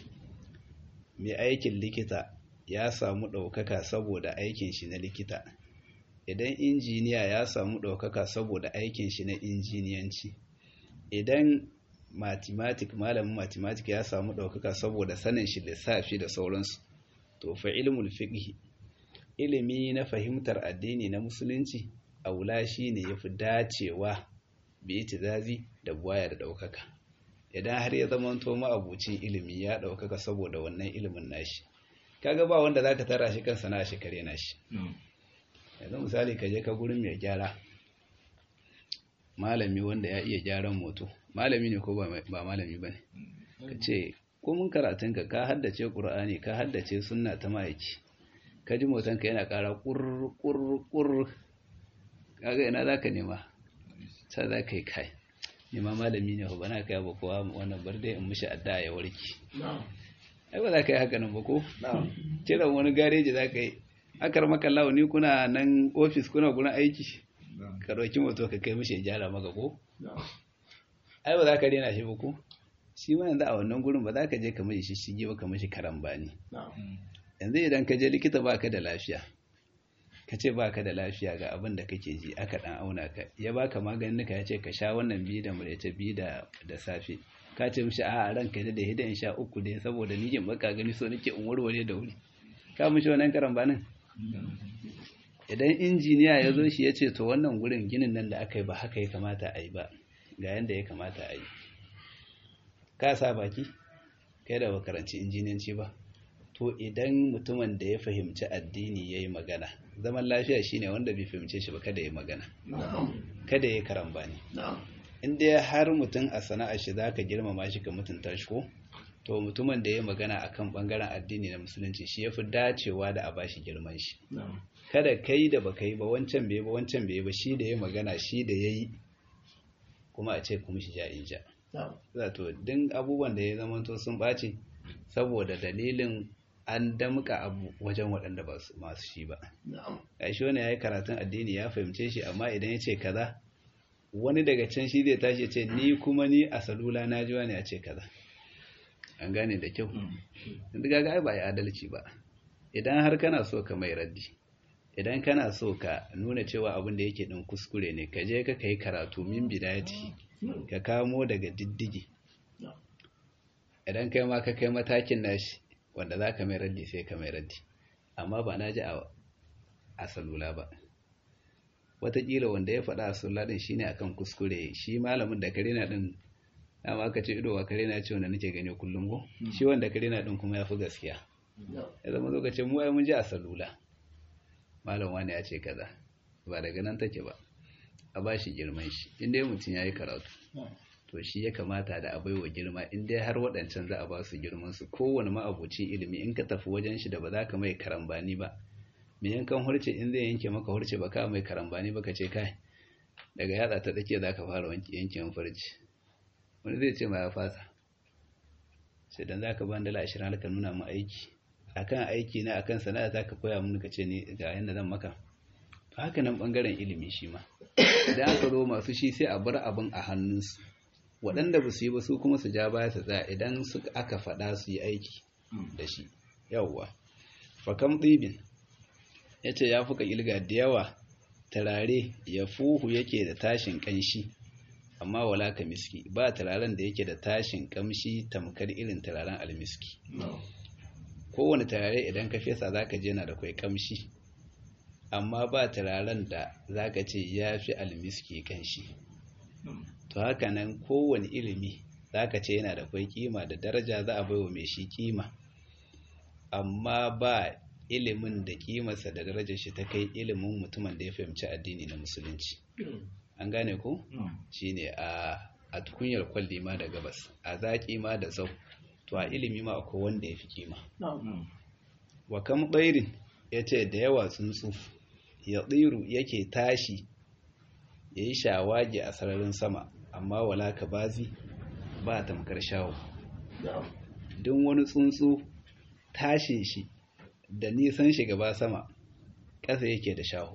mai aikin likita ya samu ɗaukaka saboda aikin shi na likita idan injiniya ya samu ɗaukaka saboda aikin shi na injiniyanci idan mathematic malamin mathematic ya samu ɗaukaka saboda sanin shi lissafi da sauransu to fa ilmul fiqh ilimi na fahimtar addini na musulunci aula shine yafi dacewa bi itizazi da buwaya da ɗaukaka idan har ya zama to ma'abucin ilimi ya ɗaukaka saboda wannan ilimin nashi kaga ba wanda zaka tara shi kansa na shi kare nashi yanzu misali ka je ka gurin mai gyara malami wanda ya iya gyaran moto malami ne ko ba malami bane ka ce ko mun karatunka ka haddace qur'ani ka haddace sunna ta ma'aiki ka ji motanka yana ƙara ƙur ƙur ƙur kaga ina zaka nema sai za ka yi kai nema malami ne ba na kai ba kowa wannan bar dai in mishi adda ya warki ai ba za ka yi haka nan ba ko kiran wani gareji za ka yi akar maka ni kuna nan ofis kuna gurin aiki ka ɗauki moto ka kai mishi gyara maka ko ai ba za ka rena shi ba ko shi ma yanzu a wannan gurin ba za ka je ka mishi shishigi ba ka mishi karambani yanzu idan ka je likita ba ka da lafiya ka ce ba ka da lafiya ga abin da kake ji aka ɗan auna ka ya baka maganin ka ya ce ka sha wannan biyu da murece biyu da safe ka ce mishi a ranka da da hidan sha uku dai saboda ni jin baka gani so nake in warware da wuri ka mishi wannan karambanin idan injiniya ya zo shi ya ce to wannan gurin ginin nan da aka yi ba haka ya kamata a yi ba ga yadda ya kamata a yi ka sa baki kai da bakaranci injiniyanci ba to idan mutumin da ya fahimci addini ya yi magana zaman lafiya shine wanda bai fahimce shi ba kada ya magana kada ya karambani inda ya har mutum a sana'ar shi za ka girmama shi ka mutunta shi ko to mutumin da ya magana akan bangaren addini na musulunci shi ya fi dacewa da a bashi girman shi kada kai da baka yi ba wancan bai ba wancan bai ba shi da ya magana shi da ya yi kuma a ce kuma shi ja in ja zato din abubuwan da ya zama to sun ɓace saboda dalilin an damka abu wajen waɗanda ba masu shi ba a shi wani ya yi karatun addini ya fahimce shi amma idan ya ce kaza wani daga can shi zai tashi ce ni kuma ni a salula na ji wani ya ce kaza an gane da kyau inda gaga ai ba ya adalci ba idan har kana so ka mai raddi idan kana so ka nuna cewa abin da yake din kuskure ne ka je ka kai karatu min bidayati ka kamo daga diddigi idan kai ma ka kai matakin nashi wanda za ka mai raddi sai ka mai raddi amma ba na ji a salula ba watakila wanda ya faɗa a salula din shine akan kuskure shi malamin da kare na din dama aka ce ido wa kare na ce wanda nake gani kullum ko shi wanda kare na din kuma ya fi gaskiya ya zama lokacin mu ai mun ji a salula malam wani ya ce kaza ba daga nan take ba a ba shi girman shi inda mutum ya yi karatu to shi ya kamata da abai wa girma inda har waɗancan za a ba su girman su kowane ma'abucin ilimi in ka tafi wajen shi da ba za ka mai karambani ba me yankan hurce in zai yanke maka hurce ba ka mai karambani ba ka ce kai daga yatsa ta tsake za ka fara yankin farci wani zai ce ma ya fasa sai dan za ka ban dala ashirin ka nuna mu aiki akan aiki na akan sana'a za ka koya mun ka ce ni ga yadda zan maka haka nan bangaren ilimi shi ma idan aka zo masu shi sai a bar abin a hannunsu waɗanda ba su yi ba su kuma su ja baya su tsaya idan su aka faɗa su yi aiki da shi yawwa fakam ɗibin ya ce ya fuka ilga da yawa turare ya fuhu yake da tashin ƙanshi amma wala ka miski ba turaren da yake da tashin ƙamshi tamkar irin turaren almiski kowane turare idan ka fesa za ka je na da kwai ƙamshi amma ba turaren da za ka ce ya fi almiski ƙanshi to haka nan kowane ilimi za ka ce yana da kwai kima da daraja za a baiwa mai shi kima amma ba ilimin da kimarsa da darajar shi ta kai ilimin mutumin da ya fahimci addini na musulunci an gane ko shine a a tukunyar kwalli ma da gabas a zaƙi ma da zau to a ilimi ma akwai wanda ya fi kima wa kam ɗairin ya ce da yawa tsuntsu ya tsiru yake tashi ya yi shawagi a sararin sama amma wala ka bazi ba tamkar shawo don wani tsuntsu tashin shi da nisan shi gaba sama ƙasa yake da shaho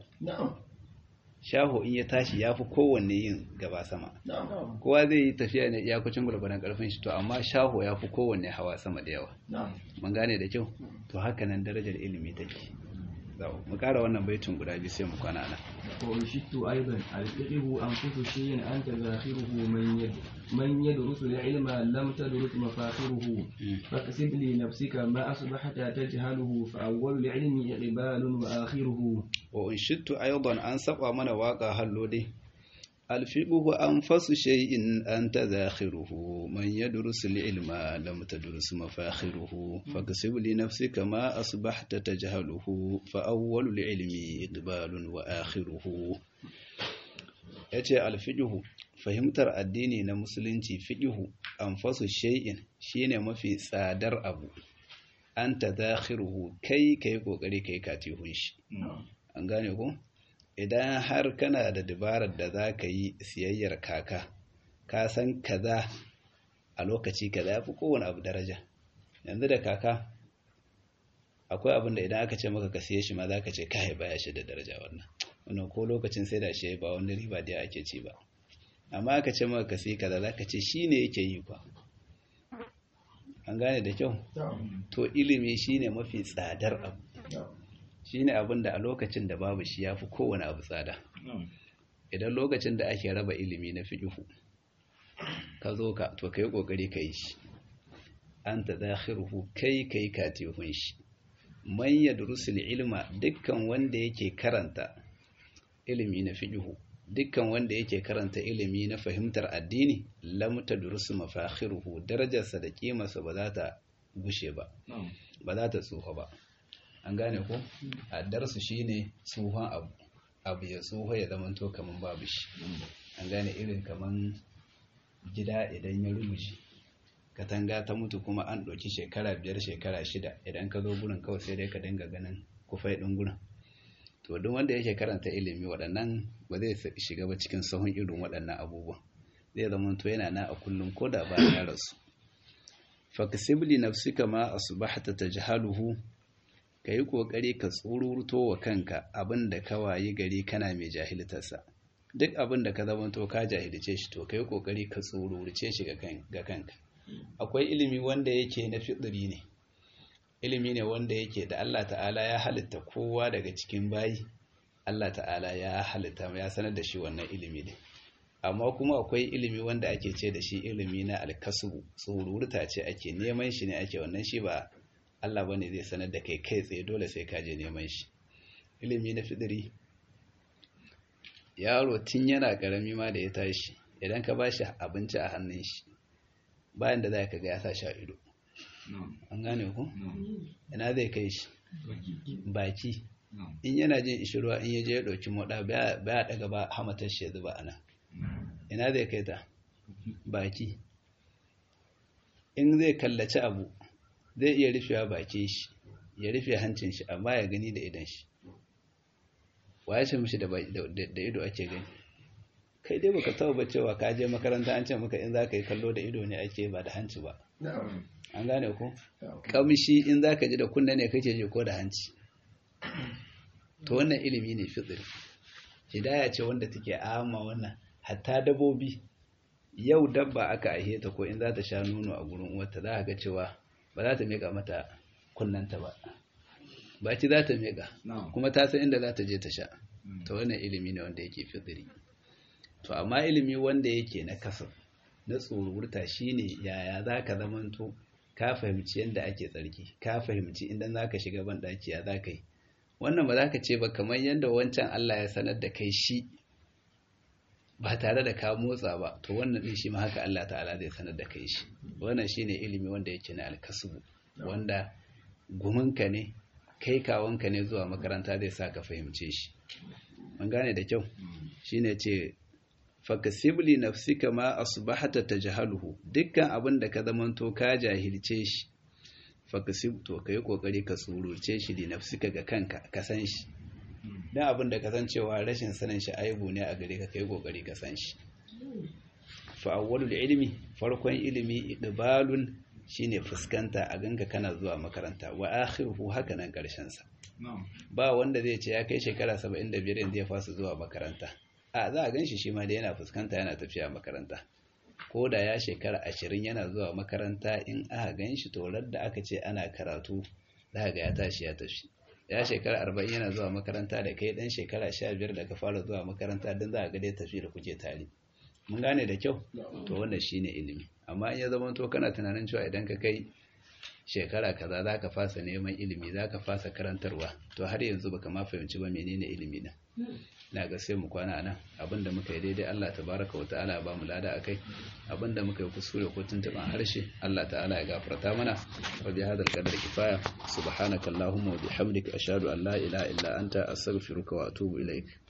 shaho in ya tashi ya fi kowanne yin gaba sama kowa zai yi tafiya ne iyakacin gwargwadon ƙarfin shi to amma shaho ya fi kowanne hawa sama da yawa mun gane da kyau to haka nan darajar ilimi take mu ƙara wannan baitin guda biyu sai mu kwana nan وأنشدت أيضا الفقه أنفس شيء أنت ذاخره من يد من يدرس العلم لم تدرس مفاخره فاكسب لنفسك ما أصبحت تجهله فأول العلم إقبال وآخره وأنشدت أيضا أن سبع من واقع هلودي الفقه أنفس شيء أنت ذاخره من يدرس العلم لم تدرس مفاخره فاكسب لنفسك ما أصبحت تجهله فأول العلم إقبال وآخره yace alfiqhu fahimtar addini na musulunci fiqhu anfasu shay'in shine mafi tsadar abu anta dakhiruhu kai kai kokari kai katihun shi an gane ko idan har kana da dabarar da za ka yi siyayyar kaka ka san kaza a lokaci kaza ya fi kowane abu daraja yanzu da kaka akwai abin da idan aka ce maka ka siye shi ma za ka ce kai baya shi da daraja wannan wannan ko lokacin sai da shi ba wani riba da ake ci ba amma aka ce maka ka siye kaza za ka ce shi ne yake yi kwa an gane da kyau to ilimi shine mafi tsadar abu shine abin da a lokacin da babu shi ya fi kowane abu tsada idan lokacin da ake raba ilimi na fiƙihu ka zo ka to ka yi ƙoƙari ka yi shi an ta zahiruhu kai ka yi katihun shi man ya durusul ilma dukkan wanda yake karanta ilimi na fiƙihu dukkan wanda yake karanta ilimi na fahimtar addini lamta durusu mafakhiruhu darajarsa da kimarsa ba za ta gushe ba ba za ta tsufa ba an gane ko a darsu shine tsuhon abu abu ya tsuho ya zama to kaman babu shi an gane irin kaman gida idan ya rubuce katanga ta mutu kuma an ɗauki shekara biyar shekara shida idan ka zo gurin kawai sai dai ka dinga ganin kufai ɗin gurin to duk wanda yake karanta ilimi waɗannan ba zai shiga ba cikin sahun irin waɗannan abubuwan zai zama to yana na a kullum ko da bayan ya rasu fakasibli nafsika ma asbahta tajhaluhu kayi kokari ka tsururto wa kanka abinda ka wayi gari kana mai jahiltarsa duk abin da ka zama to ka jahilce shi to kai kokari ka tsururce shi ga kanka akwai ilimi wanda yake na fitri ne ilimi ne wanda yake da Allah ta'ala ya halitta kowa daga cikin bayi Allah ta'ala ya halitta ya sanar da shi wannan ilimi ne amma kuma akwai ilimi wanda ake ce da shi ilimi na alkasubu tsururta ce ake neman shi ne ake wannan shi ba Allah bane zai sanar da kai kai tsaye dole sai ka je neman shi ilimi na fidiri yaro tun yana karami ma da ya tashi idan ka bashi abinci a hannun shi bayan da za ka ga ya sa sha ido an gane ku ina zai kai shi baki in yana jin ishirwa in yaje ya ɗauki moɗa baya daga ba hamatar shi ya zuba ana ina zai kai ta baki in zai kallaci abu zai iya rufewa baki shi ya rufe hancin shi amma ya gani da idan shi wa ya ce mishi da ido ake gani kai dai baka taba cewa ka je makaranta an ce maka in za ka yi kallo da ido ne ake ba da hanci ba an gane ku kamshi in za ka ji da kunna ne kake ji ko da hanci to wannan ilimi ne fitsiri hidaya ce wanda take amma wannan hatta dabobi yau dabba aka aihe ta ko in za ta sha nono a gurin uwarta za ga cewa ba za ta meka mata kunnanta ba baki za ta meka kuma ta san inda za ta je ta sha to wannan ilimi ne wanda yake fitsiri to amma ilimi wanda yake na kasar na tsorurta shine yaya za ka zamanto ka fahimci yadda ake tsarki ka fahimci inda za ka shiga ban ɗaki ya za ka yi wannan ba za ka ce ba kamar yadda wancan Allah ya sanar da kai shi ba tare da ka motsa ba to wannan ɗin shi ma haka Allah ta'ala zai sanar da kai shi wannan shine ilimi wanda yake na alkasubu wanda guminka ne kai kawanka ne zuwa makaranta zai sa ka fahimce shi mun gane da kyau shine ce fakasibli nafsika ma asbahata tajhaluhu dukkan abin da ka zamanto ka jahilce shi fakasib to kai kokari ka tsururce shi li nafsika ga kanka ka san shi dan abin da ka san cewa rashin sanin shi aibu ne a gare ka kai kokari ka san shi fa awwalul ilmi farkon ilimi idbalun shine fuskanta a ganka kana zuwa makaranta wa akhiruhu haka nan karshen sa ba wanda zai ce ya kai shekara 75 yanzu ya fasa zuwa makaranta a za a ganshi shi ma da yana fuskanta yana tafiya makaranta ko da ya shekara ashirin yana zuwa makaranta in aka ganshi to da aka ce ana karatu za ga ya tashi ya tafi ya shekara arba'in yana zuwa makaranta da kai dan shekara sha biyar da ka fara zuwa makaranta don za a ga dai tafi da kuke tare mun gane da kyau to wannan shine ilimi amma in ya zama to kana tunanin cewa idan ka kai shekara kaza za ka fasa neman ilimi za ka fasa karantarwa to har yanzu baka ma fahimci ba menene ilimi na na ga sai mu kwana nan abinda muka yi daidai Allah tabaraka wa ta'ala ba mu lada akai abinda muka yi kuskure ko tuntuban harshe Allah ta'ala ya gafarta mana wa bi hadal qadar kifaya subhanakallahumma wa bihamdika ashhadu an la ilaha illa anta astaghfiruka wa atubu ilaik